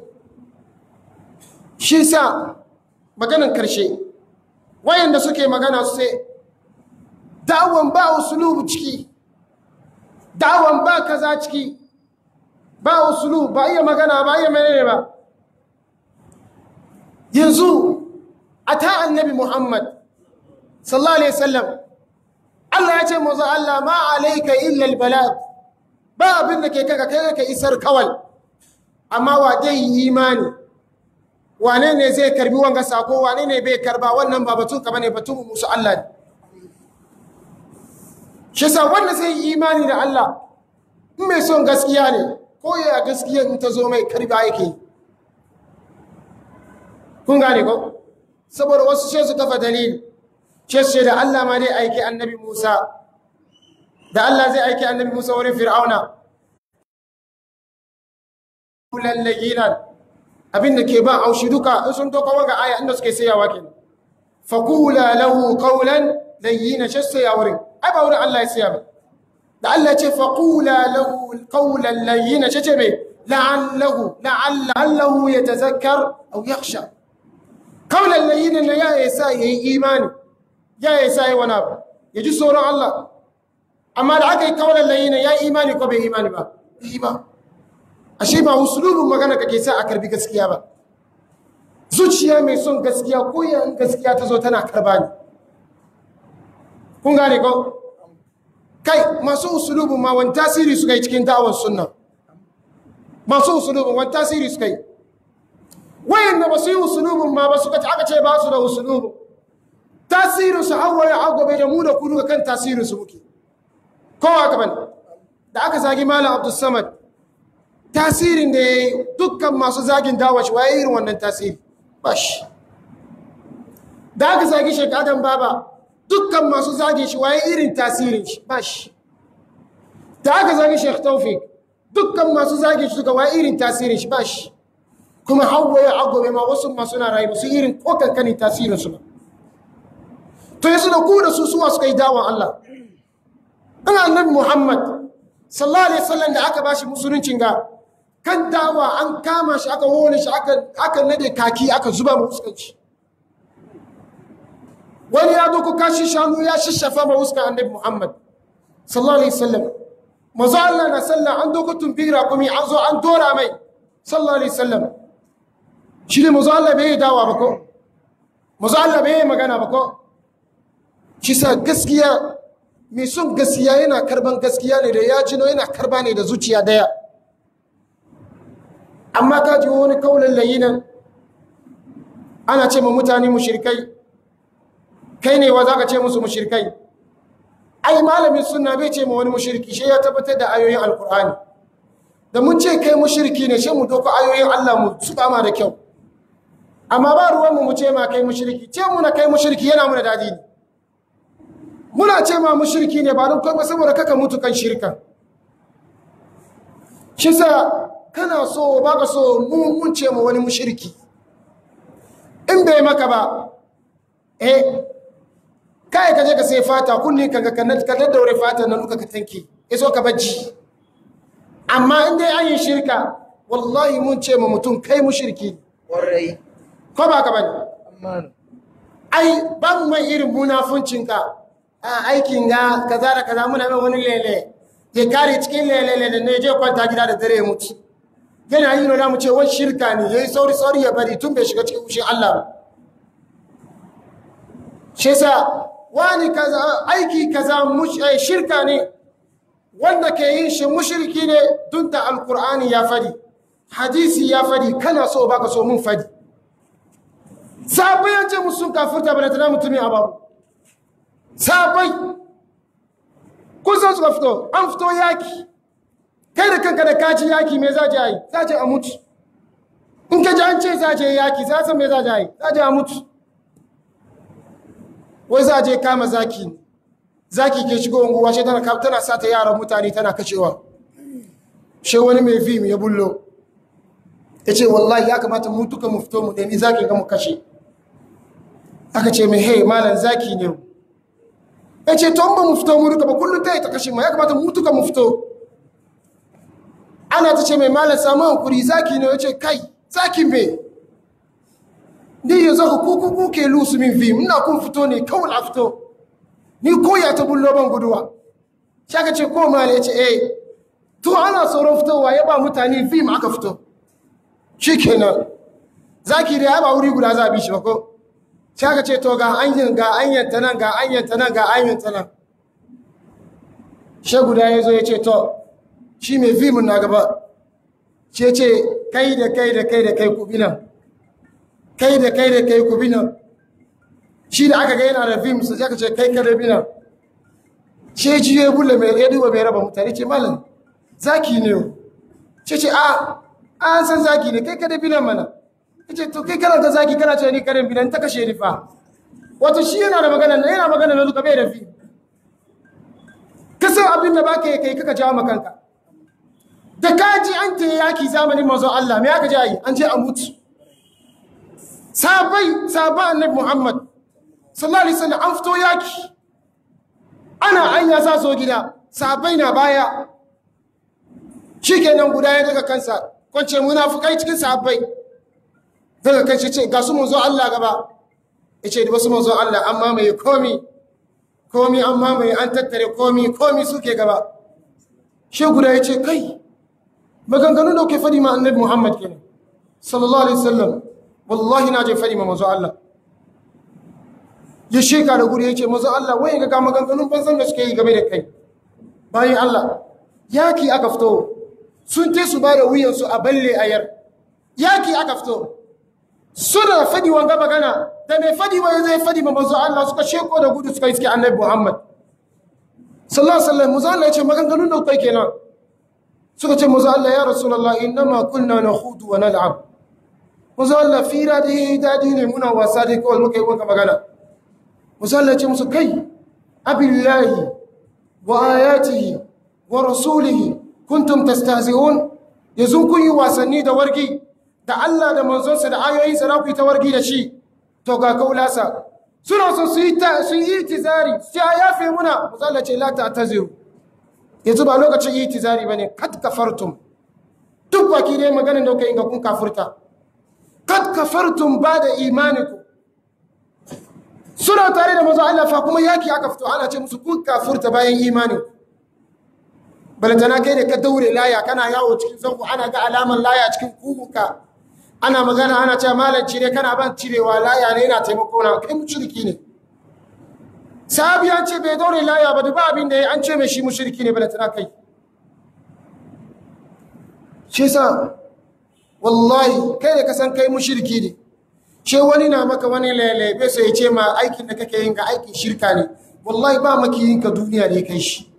shi sa maganan karshe wayanda suke magana su sai da'awan ba usulubu ciki da'awan ba kaza ciki ba usulubu ba iya magana ba iya menene ba yanzu a ta annabi muhammad sallallahu alaihi wasallam Allah ya ce mazu Allah ma alaika illa albalag ba abin da ke kaka kai ka isar kawai amma wa dai imani wane ne zai karbi wanga sako wane ne bai karba wannan ba batun ka bane batun musu Allah ne shi sa wanda zai yi imani da Allah in mai son gaskiya ne ko ya gaskiya in ta zo mai karba yake kun gane ko saboda wasu sai su kafa dalili ce da Allah ma dai aiki annabi Musa da Allah zai aiki annabi Musa wurin Fir'auna lallaginan abin da ke ba aushi duka in sun doka wanga aya inda suke sayawa kenan faqula lahu qawlan layyina shassa wurin ai ba wurin Allah ya saya ba da Allah ce faqula lahu qawlan layyina ce me la'allahu la'allahu yatazakkar aw yakhsha kaulan layyin na ya yasa yayi imani ya yasa yayi wani abu ya ji tsoron Allah amma da aka yi kaulan layyin ya yi imani ko bai imani ba yi ba ashe ba usulubin magana kake sa a karbi gaskiya ba zuciya mai son gaskiya ko yan gaskiya ta zo tana karba ne kun gane ko kai masu usulubin ma wani tasiri suka yi cikin da'awar sunna masu usulubin wani tasiri suka yi wayanda ba su yi usulubin ma ba suka ci aka ce ba su da usulubin tasirin su hawa ya agobe da mu da kudu ga kan tasirin su muke kowa gaban da aka zagi malam abdul samad tasirin da ya yi dukkan masu zagin dawa shi waye irin wannan tasiri ba shi da aka zagi shek adam baba dukkan masu zagin shi waye irin tasirin shi ba shi da aka zagi shek taufik dukkan masu zagin shi suka waye irin tasirin shi ba shi kuma hawa ya agobe ma wasu masu na rayu su irin ko kankanin tasirin su ba to yasu da ku da su suwa suka yi dawon Allah ina annabi Muhammad sallallahu alaihi wasallam da aka bashi musuluncin ga kan dawa an kama shi aka hone shi aka aka nade kaki aka zuba mu fuskanci wani ya doko kashi shanu ya shishafa ma fuskan annabi Muhammad sallallahu alaihi wasallam manzo Allah na sallah an doko tumbira kuma an zo an dora mai sallallahu alaihi wasallam shi ne manzo Allah bai dawa ba ko manzo Allah bai magana ba ko shi sa gaskiya mai son gaskiya yana karban gaskiya ne da ya jino yana karba ne da zuciya daya amma ka ji wani kaunin layinan ana ce ma mutane mushirkai kai ne wa za ka ce musu mushirkai ai malamin suna bai ce ma wani mushirki shi ya tabbatar da ayoyin alkur'ani da mun ce kai mushirki ne shi mu doko ayoyin allah mu su ma da kyau amma ba ruwanmu mu ce ma kai mushirki ce mu na kai mushirki yana muna dadi ne muna ce ma mushriki ne ba don kai saboda kaka mutu kan shirka shi sa kana so ba ka so mun ce ma wani mushriki in bai maka ba eh kai ka je ka sai fata kulli ka ga ka daddaure fata nan duka ka tanki iso ka bajji amma in dai an yi shirka wallahi mun ce ma mutum kai mushriki warai ko ba ka bane amma ai ba mu mai irin munafuncinka a aikin ga kaza da kaza muna mai wani lele ya kare cikin lele da ne je kwanta gida da dare ya mutu yana yi nuna mu ce wani shirka ne yayi sauri sauri ya bari tun bai shiga cikin kushin Allah ba shi yasa wani kaza aiki kaza mush- eh, shirka ne wanda ke yin shi mushriki ne tun da alkur'ani ya fadi hadisi ya fadi kana so baka so mun fadi sabai ya ce musu kafirta bane tana mutumin ababu sabai kusan suka fito an fito yaki kai da kanka da kaci yaki me za je yi za je a mutu in ka ji an ce za je yaki za san me za je yi za je a mutu wai za je kama zaki ne zaki ke shigo unguwa shi tana tana sata yaran mutane tana kashewa shi wani mai fim ya bullo ya ce wallahi ya kamata mu duka mu fito mu nemi zaki ga mu kashe aka ce mai hey malam zaki ne ya ce to ba mu fito mu duka ba kullum ta yi ta kashe ma ya kamata mu duka mu fito ana ta ce mai malam samu hankuri zaki ne ya ce kai zaki me ni yanzu ku ku ku ke lusu min fim ina kun fito ne kawai a fito ni koya ta bullo ban guduwa shi aka ce ko malam ya ce eh to ana tsoron fitowa ya ba mutane fim aka fito shi kenan zaki da ya ba wuri guda za a bi shi ba ko shi aka ce to ga anyin ga anyan ta nan ga anyan ta nan ga anyan ta nan shi guda ya zo ya ce to shi mai fimin na gaba shi ya ce kai da kai da kai da kai ku binan kai da kai da kai ku binan shi da aka ga yana da fim sai aka ce kai ka da binan shi ji ya bulle mai ya duba mai raba mutane ce malam zaki ne yau ce ce a an san zaki ne kai ka da binan mana ya ce to kai kana ta zaki kana ce ni karin binan ta kashe ni fa wato shi yana da magana yana magana na duka bai da fi ka san abin da baka yi kai kaka jawo makanka da ka ji an ta yaki zamanin manzon Allah me aka ji ayi an je a mutu sabai sabai annabi Muhammad sallallahu alaihi wasallam an fito yaki ana anya sa so gida sabai na baya shikenan guda ya daga kansa kwance munafukai cikin sahabbai daga kai ce ga su manzo Allah gaba yace da wasu manzo Allah an mamaye komi komi an mamaye an tattare komi komi suke gaba shi guda yace kai maganganun da ke fadi ma annabi Muhammad kenan sallallahu alaihi wasallam wallahi na je fadi ma manzo Allah ya sheka da guri yace manzo Allah wai ga maganganun banzan da suke yi game da kai bayan Allah yaki aka fito sun te su ba da wuyansu a balle ayar yaki aka fito suna fadi wanga magana da mai fadi wa zai fadi ma manzo Allah suka sheko da gudu suka iske annabi Muhammad sallallahu alaihi wasallam manzo Allah ya ce maganganun da kai kenan suka ce manzo Allah ya rasulullah innama kunna nakhudu wa nal'ab manzo Allah fira da dadi ne muna wasa dai kawai muka yi wanka magana manzo Allah ya ce musu kai abillahi wa ayatihi wa rasulihi kuntum tastahzi'un yanzu kun yi wasanni da wargi da Allah da manzonsa da ayoyinsa na ku yi ta wargi da shi to ga kaulasa suna so su yi ta su yi tizari sai ya yafe muna musalla ce la ta'taziru yanzu ba lokacin yi tizari bane kat kafartum duk baki dai maganin da kai ga kun kafurta kat kafartum ba da imaniku suna tare da manzo Allah fa kuma yaki aka fito ana ce musu kun kafurta bayan imaninku balantana kai da ka daure laya kana yawo cikin zango ana ga alaman laya cikin kuguka ana magana ana cewa malam cire kana ban cirewa laya ne yana taimako na kai mushriki ne sahabi an ce bai daure laya ba duba abin da ya an ce mai shi mushriki ne balantana kai shi yasa wallahi kai da ka san kai mushriki ne she wani na maka wani lalabe sai ya ce ma aikin da kake yin ga aikin shirka ne wallahi ba makiyin ka duniya da ya kai shi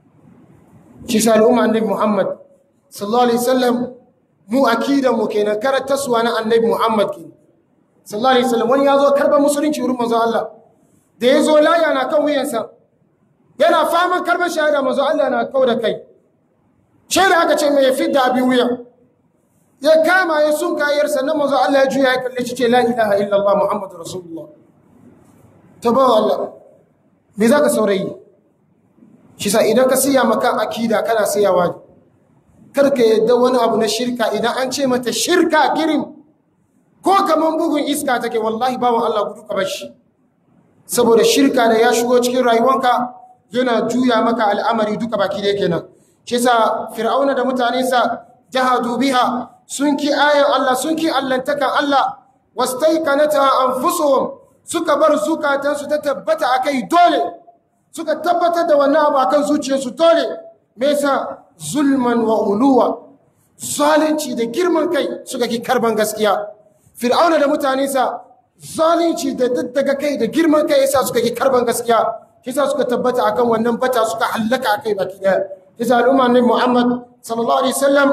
shi sa al'umma annabi Muhammad sallallahu alaihi wasallam mu akidan mu kenan karataswa na annabi Muhammad kenan sallallahu alaihi wasallam wani yazo karban musulunci wurin manzo Allah da yazo laya na kan wuyansa yana faman karban shahada manzo Allah na kau da kai shaida aka ce mai fidda abin wuya ya kama ya sun kayar sannan manzo Allah ya juya ya kalle shi ce la ilaha illallah muhammadur rasulullah tabawa Allah me zaka saurayi shi sa idan ka siya maka akida kana siyawa ne kar ka yadda wani abu na shirka idan an ce mata shirka girin ko kaman bugun iska take wallahi bawan Allah gudu ka bashi saboda shirka da ya shigo cikin rayuwanka yana juya maka al'amari duka baki da kenan shi sa fir'auna da mutanensa jahadu biha sun ki ayan Allah sun ki allantakan Allah wastaikanata anfusuhum suka bar zukatansu ta tabbata akai dole suka tabbatar da wannan abu akan zuciyarsu dole me yasa zulman wa uluwa zalunci da girman kai suka ki karban gaskiya fir'auna da mutanensa zalunci da daddaga kai da girman kai yasa suka ki karban gaskiya yasa suka tabbata akan wannan bata suka hallaka akai baki daya yasa al'umma ne Muhammad sallallahu alaihi wasallam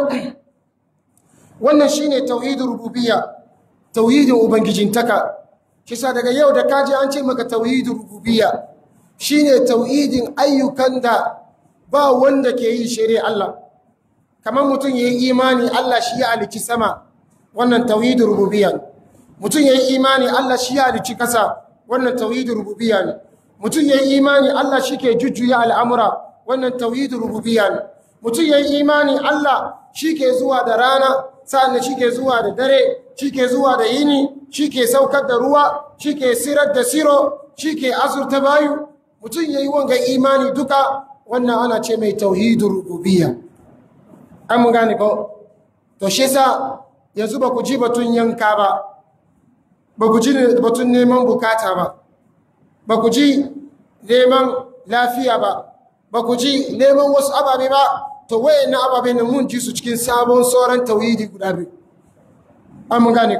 wannan shine tauhidul rububiyya tauhidin ubangijintaka kisa daga yau da kaji an ce maka tauhidul rububiyya shine tauhidin ayyukan da ba wanda ke yi shiri Allah kamar mutum yayi imani Allah shi ya alici sama wannan tauhidul rububiyya mutum yayi imani Allah shi ya alici kasa wannan tauhidul rububiyya ne mutum yayi imani Allah shi ke jujjuya al'amura wannan tauhidul rububiyya ne mutum yayi imani Allah shi ke zuwa da rana sa'an shi ke zuwa da dare shi ke zuwa da yini shi ke saukar da ruwa shi ke sirar da siro shi ke azurta bayu mutum ya yi wanga imani duka wannan ana ce mai tauhidin rububiyya an mun gane ko to shi sa yanzu ba ku ji batun yanka ba ba ku ji batun neman bukata ba ba ku ji neman lafiya ba ba ku ji neman wasu ababe ba to wayannan ababe ne mun ji su cikin sabon sauran tauhidi guda biyu an mun gane